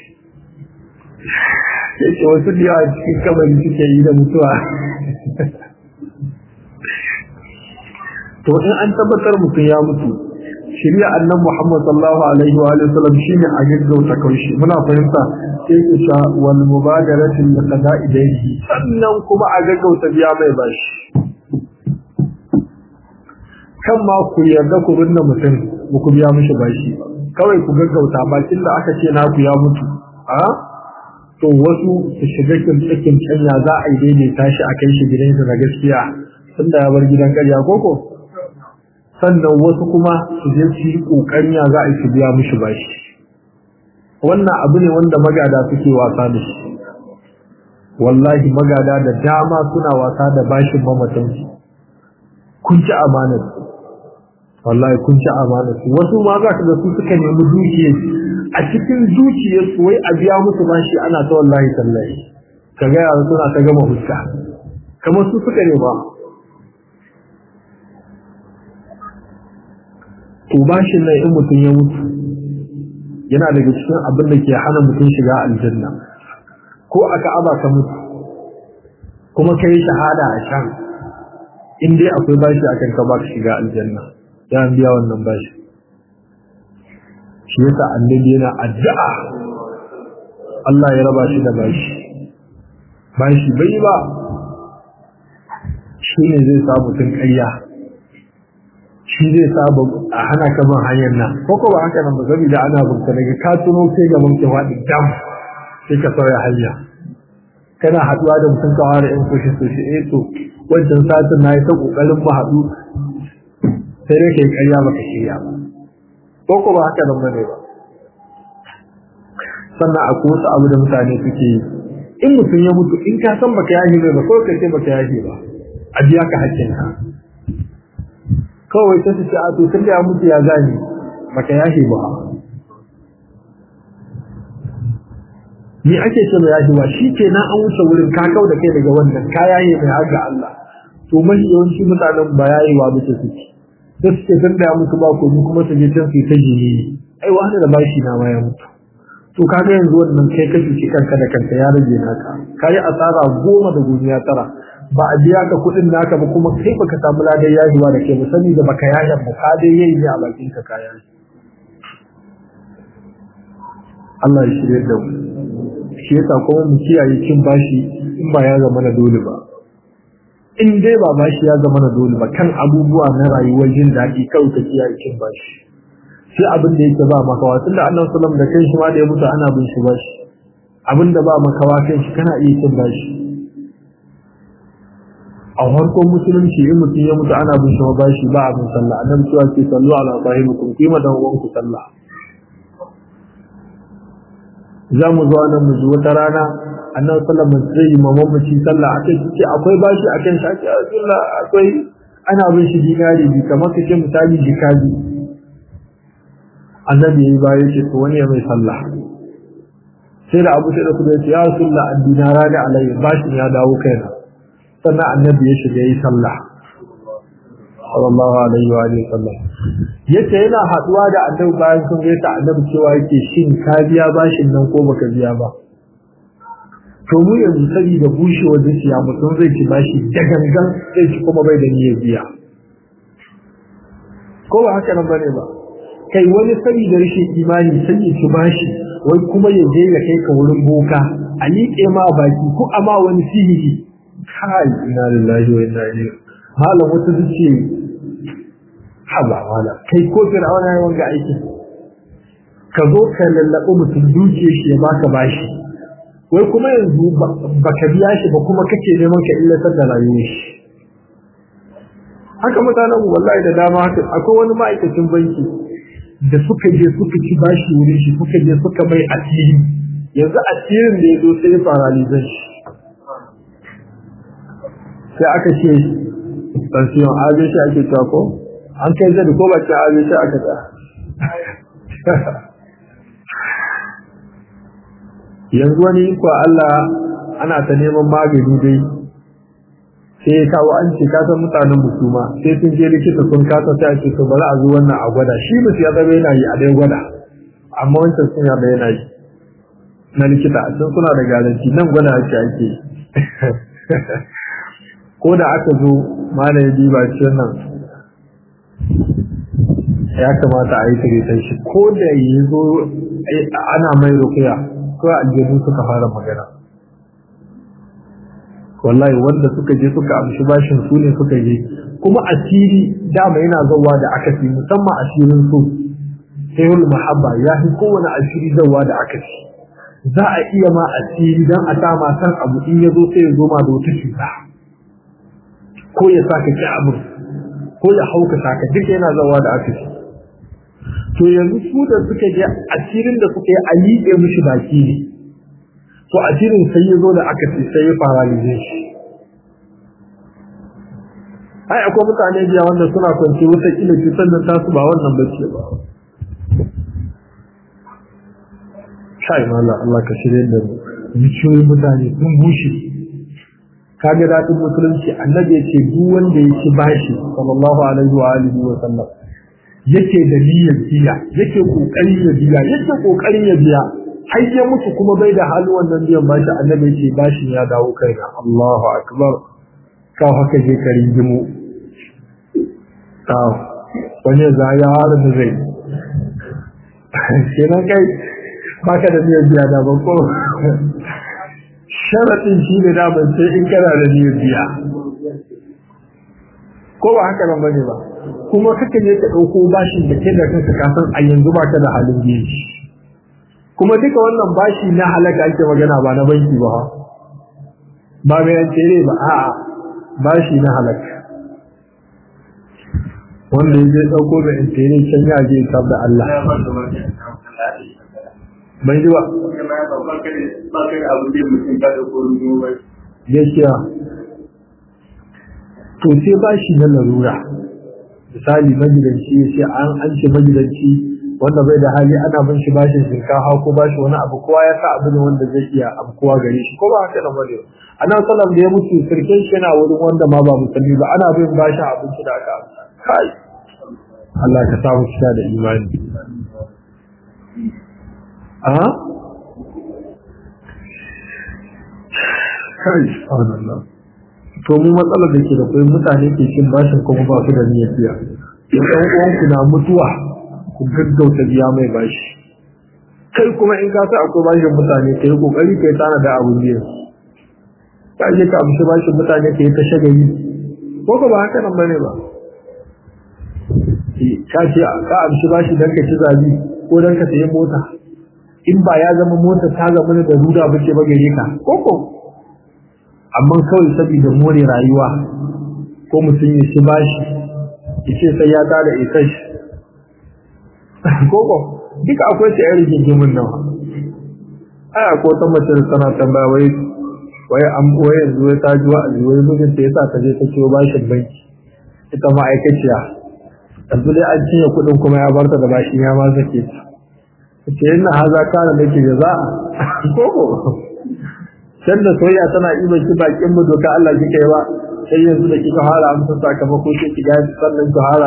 yake wasu da yawa cikin kamari suke yi da mutuwa to in an tabbatar mutum ya mutu shirya annan Muhammad sallallahu alaihi wa sallam shine a gaggauta kaushi muna fahimta sai ku sha wal mubadaratin da qada'i dayhi sannan kuma a gaggauta biya mai bashi kan ma ku yarda ku binne mutum ba ku biya mishi bashi kawai ku gaggauta bakin da aka ce naku ya mutu a to wasu su shiga kimtsakin canya za a yi daidaita shi a kai shi gidansa na gaskiya tunda ya bar gidan karya koko sannan wasu kuma su je su yi kokarin ya za a yi su biya mishi bashi wannan abu ne wanda magada suke wasa da shi wallahi magada da dama suna wasa da bashin mamatansu kun ci amanar wallahi kun ci amanar su wasu ma za ka ga su suka nemi dukiyar a cikin zuciyar su wai a biya musu bashi ana ta wallahi tallahi ka ga yara suna ta gama huska kamar su suka nema to bashin nan in mutum ya mutu yana daga cikin abin da ke hana mutum shiga aljanna ko aka aba ka mutu kuma kai shahada a can in dai akwai bashi akan ka ba ka shiga aljanna ya biya wannan bashi shi yasa annabi yana addu'a Allah ya raba shi da bashi bashi bai ba shi ne zai sa mutum ƙarya shi zai sa a hana ka ban hanyar nan ko ko ba haka nan ba saboda ana bunta daga ka tuno sai ga mun faɗi dam sai ka sauya hanya kana haɗuwa da mutum ka ware in kushe kushe eh to wancan satin na yi ta ƙoƙarin mu haɗu sai dai kai ƙarya baka shirya ba ko ko ba haka nan bane ba sannan akwai wasu abu da mutane suke yi in mutum ya mutu in ka san baka yahi mai ba kawai ka ce baka yahi ba a biya ka hakkinka kawai ta ce a to tun da ya mutu ya gani baka yahi ba ni ake ce mai yaji ba shi ke na an wuce wurin ka kau da kai daga wannan ka yaye mai har ga Allah to mafi yawanci mutanen ba yayi wa bisa suke da suke san da ya mutu ba ko kuma su je can su ta jini ai wani da bashi na ma ya mutu to kaga yanzu wannan kai ka cuci kanka da kanka ya rage naka kai asara goma da duniya tara ba a biya ka kuɗin naka ba kuma kai baka samu ladan yajiwa da ke musani da baka yayan ba ka dai yayi ne a bakin ka kaya Allah ya shirye da mu shi yasa kuma mu kiyaye cin bashi in ba ya zama na dole ba in dai ba bashi ya zama na dole ba kan abubuwa na rayuwar jin daɗi kawai ka kiyaye cin bashi sai abin da yake ba makawa tunda annabi sallallahu da kai shi ma da ya mutu ana bin shi bashi abin da ba makawa kan shi kana iya cin bashi a farkon musulunci in mutum ya mutu ana bin shi ma bashi ba abin sallah annabi cewa ke sallu ala sahibikum kuma dan uwanku sallah za mu zo nan mu ji wata rana annabi sallallahu alaihi wasallam zai yi mamman mace sallah akai ce akwai bashi akan shi ake Allah akwai ana bin shi dinari bi kamar kace misali jikaji annabi yayi baya ce to wani ya mai sallah sai da Abu Sa'id da ya ce ya Rasulullah ad-dinara da alayhi bashin ya dawo kaina sannan annabi ya shiga yi sallah sallallahu alaihi wa alihi sallam yace yana haduwa da annabi bayan sun gaita annabi cewa yake shin ka biya bashin nan ko baka biya ba to mu yanzu saboda bushewar zuciya mutum zai ci bashi da gangan zai ci kuma bai da niyyar biya ko ba haka nan bane ba kai wani saboda rashin imani sai ya ci bashi wai kuma ya je ya kai ka wurin boka a liƙe ma baki ko a ma wani sihiri kai ina lillahi wa inna ilaihi malam wata zuciya haba wala kai ko fir'auna yayin wanga aikin ka zo ka lallaɓi mutum duke shi ya baka bashi wai kuma yanzu baka biya shi ba kuma kake neman ka illatar da rayuwar shi haka mutanen wallahi da dama haka akwai wani ma'aikacin banki da suka je suka ci bashi wurin shi suka je suka mai asiri yanzu asirin da ya zo sai paralizan shi sai aka ce sansiyon abin shi ake cewa ko an kai zai ko bakin abin shi aka ta yanzu wani iko Allah ana ta neman magani dai sai ya kawo an ce kasan mutanen musuma sai sun je likita sun kasa sai a ce to bari a zo wannan a gwada shi musu ya zama yana yi a dai gwada amma wancan sun ya yana yi na likita a can suna da garanti nan gwada ake ake ko da aka zo malam ya diba ce nan ya kamata a yi tiritan shi ko da ya zo ana mai rukuya ko aljanu suka fara magana wallahi wanda suka je suka amshi bashin su ne suka je kuma asiri dama yana zawa da akasi musamman asirin su sayul mahabba ya fi kowane asiri zawa da akasi za a iya ma asiri dan a sama san abu in ya zo sai ya zo ma da wata cuta ko ya saka ki abu ko ya hauka saka duk yana zawa da akasi to yanzu su da suka je asirin da suka yi a liƙe mishi baki ne to asirin sai ya zo da aka ce sai ya paralize shi ai akwai mutane biya wanda suna kwanci wata kila cutar da tasu ba wannan bace ba shai mala Allah ka shirye da mu zuciyoyin mutane sun bushe kaga daɗin musulunci annabi ya ce duk wanda ya ci bashi sallallahu alaihi wa alihi wa sallam yake da niyyar biya yake kokarin ya biya yake kokarin ya biya har ya mutu kuma bai da halin wannan biyan bashi annabi yake bashin ya dawo kaina Allahu akbar ka haka je karin gimu ta wani za ya hada da zai kenan kai baka da niyyar biya da ban ko sharaɗin shi ne da ban sai in kana da niyyar biya ko ba haka nan bane ba kuma kake ne ka ɗauko bashin da ke da kanka ka san a yanzu ba ka da halin biyan shi kuma duka wannan bashi na halaka ake magana ba na banki ba ba mai yantere ba a'a bashi na halaka wanda ya je ɗauko da yantere can ya je tab da Allah bai ji ba gaskiya to sai bashi na larura misali magidanci ya ce an an ce magidanci wanda bai da hali ana bin shi bashin shinkafa ko bashi wani abu kowa ya sa abu ne wanda zai iya abu kowa gare shi ko ba haka nan bane ana sallam da ya mutu sirkin shi yana wurin wanda ma ba musulmi ba ana bin bashin abinci da aka kai Allah ka samu cika da imani a kai subhanallah to mu matsalar da ke da kai mutane ke cin bashin kuma ba su da niyyar biya in ɗan uwanku na mutuwa ku gaggauta biya mai bashi kai kuma in ka sa akwai bashin mutane kai kokari kai tana da abu ne ka je ka amshi bashin mutane kai ta shagari ko ba haka nan bane ba ka ce ka amshi bashi dan ka ci zabi ko dan ka sayi mota in ba ya zama mota ta zama da ruda bace ba gare ka ko ko amma kawai saboda more rayuwa ko mutum ya ci bashi ya ce sai ya tada isai koko duka akwai ta yar gingimin nawa aya ko ta mace da tana tambaya wai wai an wai yanzu wai ta ji wa'azi wai mijin ta yasa ta je ta ciwo bashin banki ita ma'aikaciya yanzu dai an cinye kuɗin kuma ya barta da bashi ya ma sake ta ce yana haza kana da ke jaza'a koko can da soyayya tana iba ki bakin mu doka Allah kika yi ba sai yanzu da kika fara amsa sakamako sai ki ga sannan ki fara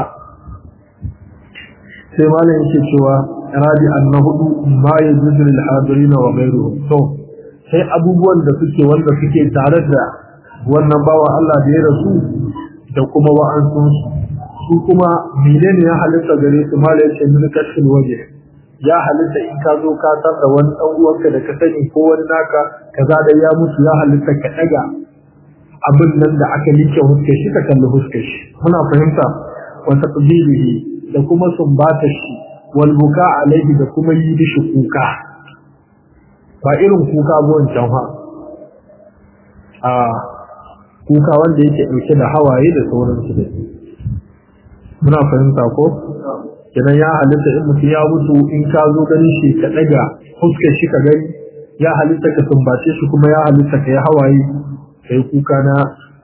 sai malam yake cewa rabi annahu ma yajuzu lil hadirin wa ghayruhum to sai abubuwan da suke wanda suke tare da wannan bawa Allah da ya rasu da kuma wa'ansun su kuma menene ya halitta gare su malam yake min kashfil waje ya halitta in ka zo ka tar da wani dan uwanka da ka sani ko wani naka kaza da ya mutu ya halitta ka daga abin nan da aka like huskar shi ka kalli huskar shi muna fahimta wa taqbilihi da kuma sumbata shi wal buka alaihi da kuma yi dishi kuka ba irin kuka gon can ha a kuka wanda yake dauke da hawaye da sauransu da muna fahimta ko kenan ya halitta in mutum ya mutu in ka zo ganin shi ka daga fuskar shi ka gani ya halitta ka sumbace shi kuma ya halitta ka yi hawaye kai kuka na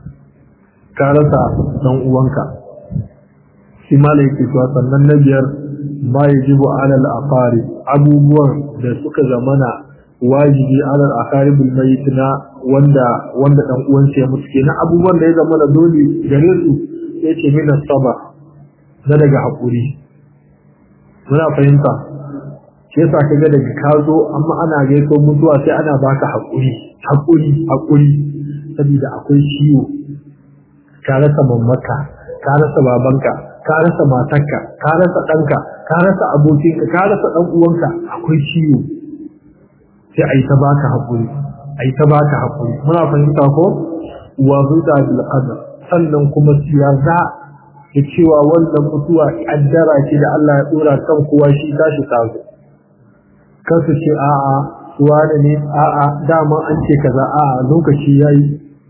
ka rasa dan uwanka shi mala yake cewa sannan na biyar ma yajibu alal aqari abubuwan da suka zamana wajibi alal aqari bil mayit na wanda wanda dan uwansa ya mutu kenan abubuwan da ya zamana dole gare su yace min sabr na daga hakuri muna fahimta shi yasa kaga daga ka zo amma ana gaiso mutuwa sai ana baka hakuri hakuri hakuri saboda akwai ciwo ka rasa mamaka ka rasa babanka ka rasa matarka ka rasa ɗanka ka rasa abokinka ka rasa ɗan uwanka akwai ciwo sai a yi ta baka hakuri a yi ta baka hakuri muna fahimta ko wa huda bil qadar sannan kuma siyasa da cewa wannan mutuwa kaddara ce da Allah ya dora kan kowa shi tashi tazo kasu ce a'a wani ne a'a dama an ce kaza a'a lokaci yayi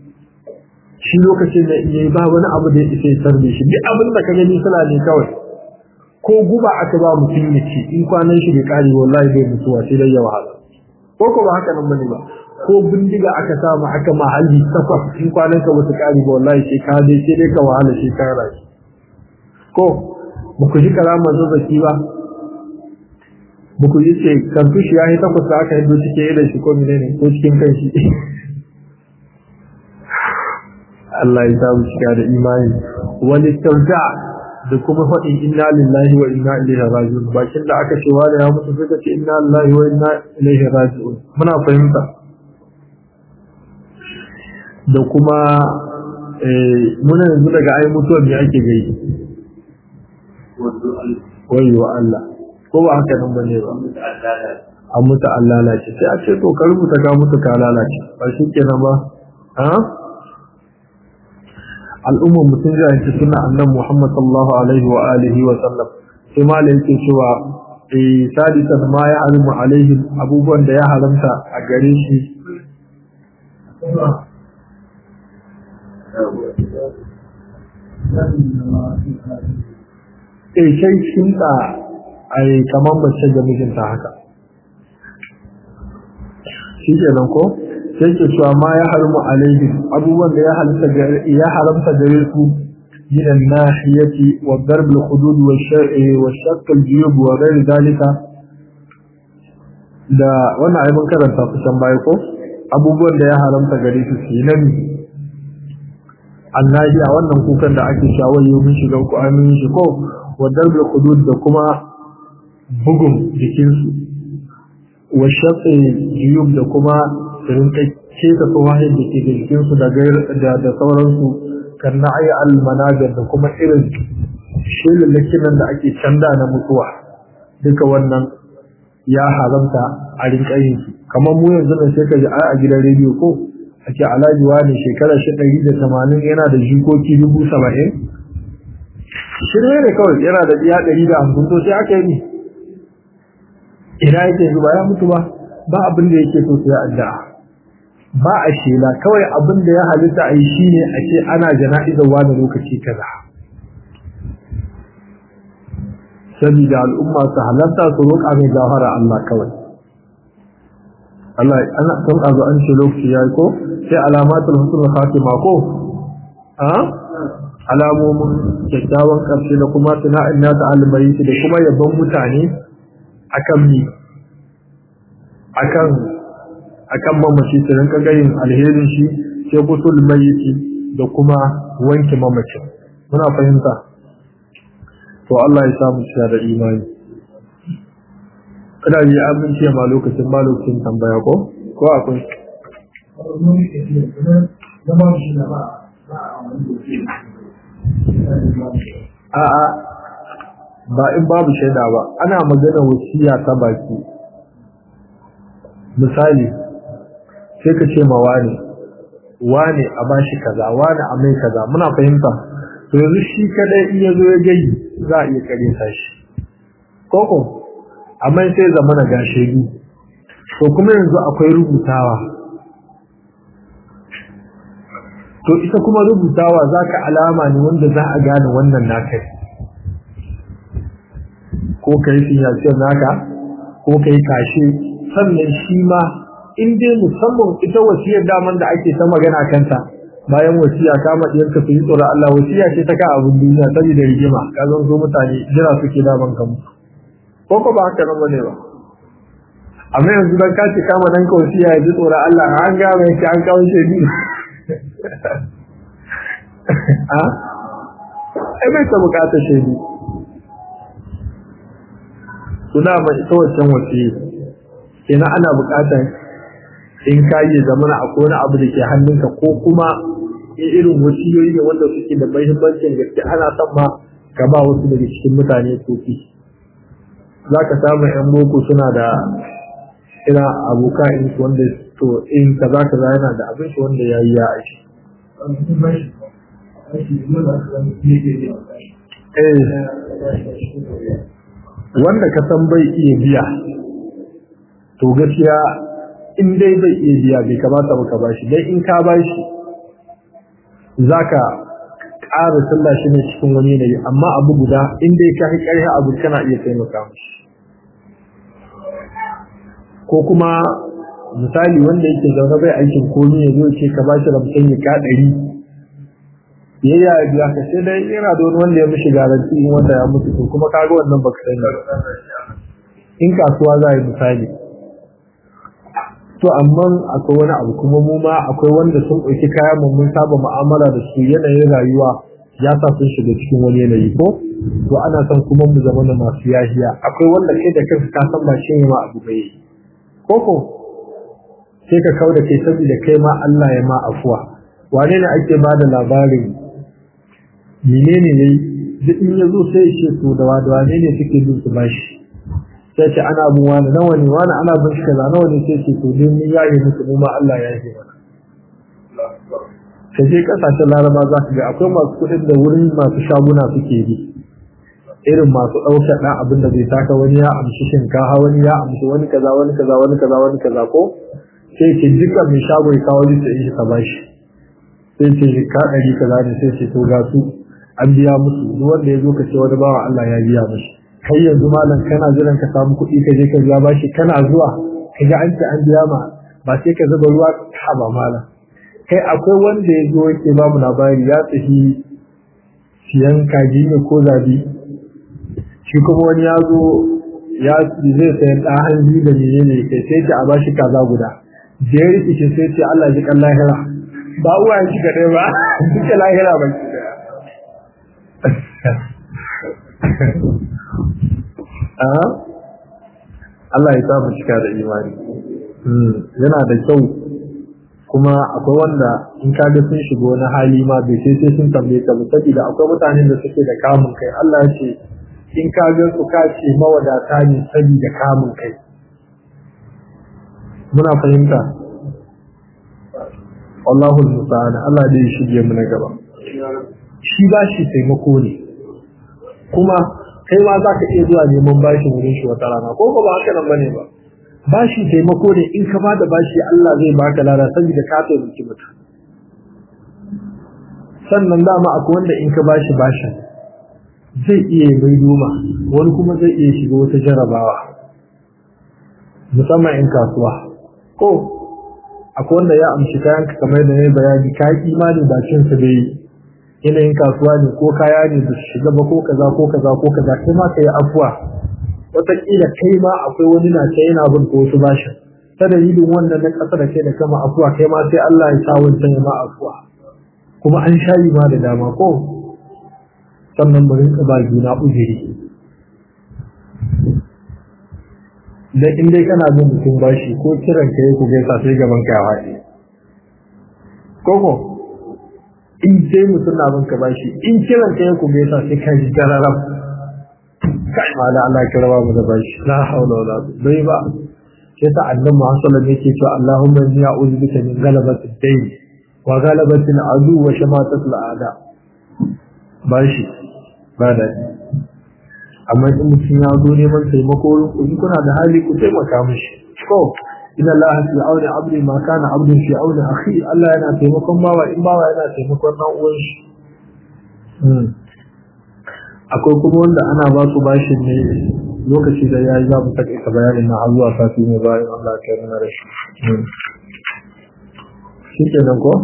shi lokacin da yayi ba wani abu da yake sarbe shi duk abin da ka gani suna ne kawai ko guba aka ba mutum ya ci in kwanan shi bai kare wallahi bai mutuwa sai dai ya wahala ko ko ba haka nan bane ba ko bindiga aka samu aka ma hali takwas in kwanan ka bata kare ba wallahi sai ka dai sai dai ka wahala sai ka rashi ko ba ku ji karamar zazzaki ba ba ku ji ce kartushi ya yi takwas da aka yadda cikin idan shi ko menene ko cikin kan shi Allah ya samu shiga da imani wani tauta da kuma faɗin inna lillahi wa inna ilaihi raji'un bakin da aka cewa da ya mutu suka ce inna lillahi wa inna ilaihi raji'un muna fahimta da kuma muna yanzu daga ai mutuwar ne ake gai wayo Allah ko ba haka nan bane ba an mutu an lalace sai a ce to ka rubuta ka mutu ka lalace ba shi kenan ba ha al'ummar mutum zai yanki suna annan Muhammad sallallahu alaihi wa alihi wa sallam sai ma da yake cewa eh sadisan ma ya harimu alaihi abubuwan da ya haramta a gare shi eh sai shinta ai kamar mace ga mijinta haka shi kenan ko sai ke cewa ma ya harmu alaihi abubuwan da ya halitta ya haramta gare su من الناحية والضرب الخدود والشق الجيوب وغير ذلك da wannan aibin karanta kusan baya ko abubuwan da ya haramta gare su su nan annabi a wannan kukan da ake shawaye mun shiga ku amin shi ko wa darbul hudud da kuma bugun jikinsu wa shaqqi juyub da kuma irin kake ta tsawaye da ke jikinsu da da da sauransu kan na'i al manazir da kuma irin shelallakin nan da ake canda na mutuwa duka wannan ya haramta a rinka yin su kamar mu yanzu ne sai ka ji a gidan rediyo ko ake alhaji wani shekara shi ɗari da tamanin yana da jikoki dubu saba'in shirme ne kawai yana da biya ɗari da hamsin to sai aka yi ni ina yake yanzu ba ya mutu ba ba abin da yake so sai addu'a ba a shela kawai abin da ya halitta a yi shine a ce ana jana'izar wani lokaci kaza saboda al'umma su halarta su roƙa mai gafara Allah kawai Allah ana san azu an ce lokaci yayi ko sai alamatul husnul khatima ko a alamomin kyakkyawan karshe da kuma sana'in nata almayi da kuma yabon mutane akan mi akan akan mamaci su rinka gayin alherin shi sai kusul mayyiti da kuma wanke mamacin muna fahimta to Allah ya samu shi da imani kada yi amince ma lokacin ba lokacin tambaya ko ko akwai a'a ba in babu shaida ba ana magana wasiya ta baki misali sai ka ce ma wani wani a bashi kaza wani a mai kaza muna fahimta to yanzu shi kadai in yazo ya gayi za a iya kare sa shi koko amma sai zama na gashe ni to kuma yanzu akwai rubutawa to ita kuma rubutawa zaka alama ne wanda za a gane wannan naka ko kai sinyasiyar naka ko kai kashe sannan shi ma in dai musamman ita wasiyar daman da ake ta magana kanta bayan wasiya kama ɗiyarka su yi tsoron Allah wasiya ce ta ka abin duniya saboda rigima ka zan so mutane jira suke daman kamu ko ko ba haka nan bane ba amma yanzu dan ka ce kama dan ka wasiya ya ji tsoron Allah an ga mai ki an kawo shi ni a ai bai ta bukata shaidu suna mai ita wancan wasiya kenan ana bukatar in ka yi zamana a wani abu da ke hannunka ko kuma irin wasiyoyi ne wanda suke da mahimmancin gaske ana son ma ka ba wasu daga cikin mutane kofi za ka samu yan boko suna da ina aboka in su wanda to in kaza kaza yana da abin shi wanda ya yi ya aiki wanda ka san bai iya biya to gaskiya in dai bai iya biya bai kamata ba ka bashi dai in ka bashi zaka ƙara sallah shi ne cikin wani yanayi amma abu guda in dai ka ƙarfi abu kana iya taimaka mishi ko kuma misali wanda yake zaune bai aikin komi ya zo ce ka bashi ramsan ya ka ɗari ya yi biya ka sai dai yana da wani wanda ya mishi garanti in wanda ya mutu to kuma kaga wannan baka sani in kasuwa za a yi misali to amma akwai wani abu kuma mu ma akwai wanda sun ɗauki kayan mu mun saba mu'amala da su yanayin rayuwa ya sa sun shiga cikin wani yanayi ko to ana son kuma mu zama da masu yahiya akwai wanda kai da kanka ka san ba shi ne ma abu bai ko ko sai ka kau da kai saboda kai ma Allah ya ma afuwa wane ne ake ba da labarin menene ne duk in ya zo sai ya ce to da wane ne suke bin su bashi sai ce ana bin wani nawa ne wani ana bin shi kaza nawa ne sai ce to dai mun yaye musu mu ma Allah ya yi mana sai dai kasashen laraba za ka ga akwai masu kuɗin da wurin masu shaguna suke bi irin masu ɗaukar ɗan abin da zai taka wani ya amshi shinkafa wani ya amshi wani kaza wani kaza wani kaza wani kaza ko sai ce dukkan mai shago ya kawo lissa in shi ka bashi sai ce ka ɗari kaza ne sai ce to ga su an biya musu duk wanda ya zo ka ce wani bawa Allah ya biya mishi kai yanzu malam kana jiran ka samu kuɗi ka je ka biya bashi kana zuwa ka ga an ce an biya ma ba sai ka zuba ruwa ka ba malam kai akwai wanda ya zo yake ba mu labari ya tafi siyan kaji ne ko zabi shi kuma wani ya zo ya zai sayan ɗan hanji da menene kai sai ce a bashi kaza guda da ya rikice sai ce Allah ji kan lahira ba uwa ya shiga ɗaya ba duka lahira ba shi Allah ya samu cika da imani yana da kyau kuma akwai wanda in ka ga sun shiga wani hali ma bai sai sai sun tambaye ka ba saboda akwai mutanen da suke da kamun kai Allah ya ce in ka ga su ka ce mawadata ne saboda kamun kai muna fahimta Allahul musta'an Allah dai ya shige mu na gaba shi ba shi taimako ne kuma kai ma za ka iya zuwa neman bashi wurin shi wata rana ko ba haka nan bane ba bashi taimako ne in ka bada bashi Allah zai baka lada saboda ka taimaki mutum sannan dama akwai wanda in ka bashi bashi zai iya mai doma wani kuma zai iya shiga wata jarabawa musamman in kasuwa ko akwai wanda ya amshi kayan ka kamar da ya bayani ka yi imani bakin sa bai yanayin kasuwa ne ko kaya ne da shiga ba ko kaza ko kaza ko kaza kai ma ka yi afuwa wataƙila kai ma akwai wani na ta yana bin ko wasu bashin ta dalilin wannan na ƙasa da kai da kama afuwa kai ma sai Allah ya sa wancan ya ma afuwa kuma an shayi ma da dama ko sannan mu rinka ba juna uzuri dan in dai kana bin mutum bashi ko kiran ka yi ku gaisa sai gaban ka ya faɗi koko in dai mutum na bin ka bashi in kiran ka yi ku gaisa sai ka ji gararam kai ma da Allah kira ba mu da bashi la haula wala bai ba sai ta annabi Muhammad sallallahu alaihi wasallam yake cewa Allahumma inni a'udhu bika min ghalabati ad-dayn wa ghalabati al-adu wa shamatati al-a'da bashi ba da amma in mutum ya zo neman taimako ku in kuna da hali ku taimaka mishi ko inna Allah fi auni abdi ma kana abdun fi auni akhi Allah yana taimakon bawa in bawa yana taimakon dan uwan shi akwai kuma wanda ana ba su bashin ne lokaci da ya yi za mu taƙaita bayanin na har zuwa sati ne bayan Allah ya nuna da shi. Shi ke nan ko?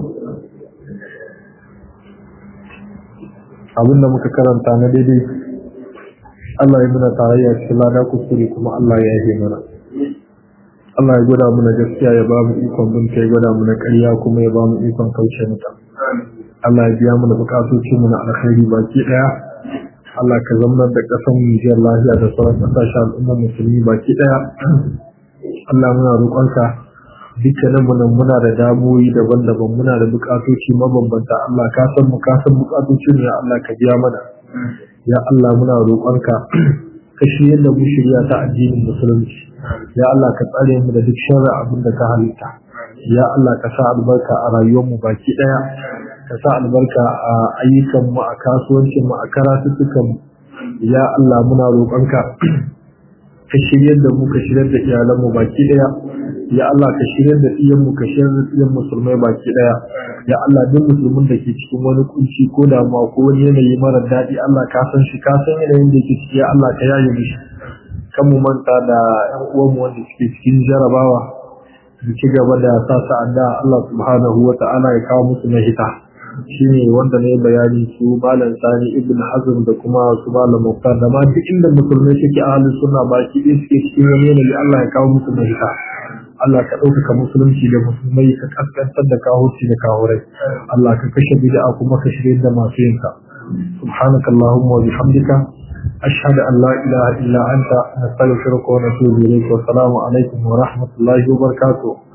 Abin da muka karanta na daidai Allah ya muna tarayya cikin lada kuskure kuma Allah ya yi mana. Allah ya gwada mana gaskiya ya ba mu ikon binta ya gwada mana ƙarya kuma ya ba mu ikon kauce mata. Allah ya biya mana bukatocinmu na alkhairi baki ɗaya. Allah ka zama da ƙasar Nijiyar lafiya da sauran ƙasashen al'ummar musulmi baki ɗaya. Allah muna roƙonka dukkanin mu nan muna da damuwoyi daban-daban muna da buƙatoci mabambanta Allah ka san mu ka san buƙatocin ya Allah ka biya mana. Ya Allah muna roƙonka ka shirya da mu shirya ta addinin musulunci. Ya Allah ka tsare mu da duk sharri abin da ka halitta. Ya Allah ka sa albarka a rayuwar mu baki ɗaya. ka sa albarka a ayyukanmu a kasuwancinmu a karatuttukanmu ya Allah muna roƙonka ka shiryar da mu ka shiryar da iyalanmu baki ɗaya ya Allah ka shiryar da iyanmu ka shiryar da iyan musulmai baki ɗaya ya Allah duk musulmin da ke cikin wani kunci ko damuwa ko wani yanayi mara daɗi Allah ka san shi ka san yanayin da ke ciki ya Allah ka yaye mishi kan mu manta da ƴan uwanmu wanda suke cikin jarabawa mu ci gaba da sa sa'ada Allah subhanahu wa ta'ala ya kawo musu mahita shine wanda ne bayani su malam sani ibn hazm da kuma su malam muftar da ma duk inda musulmai suke ahalin suna baki ɗaya suke cikin wani yanayi Allah ya kawo musu mahita Allah ka ɗaukaka musulunci da musulmai ka kaskantar da kahurci da kahurai Allah ka kashe bid'a kuma ka shirye da masu yin ka subhanaka allahumma wa bihamdika ashhadu an la ilaha illa anta nastaghfiruka wa natubu ilayk wa assalamu alaikum wa rahmatullahi wa barakatuh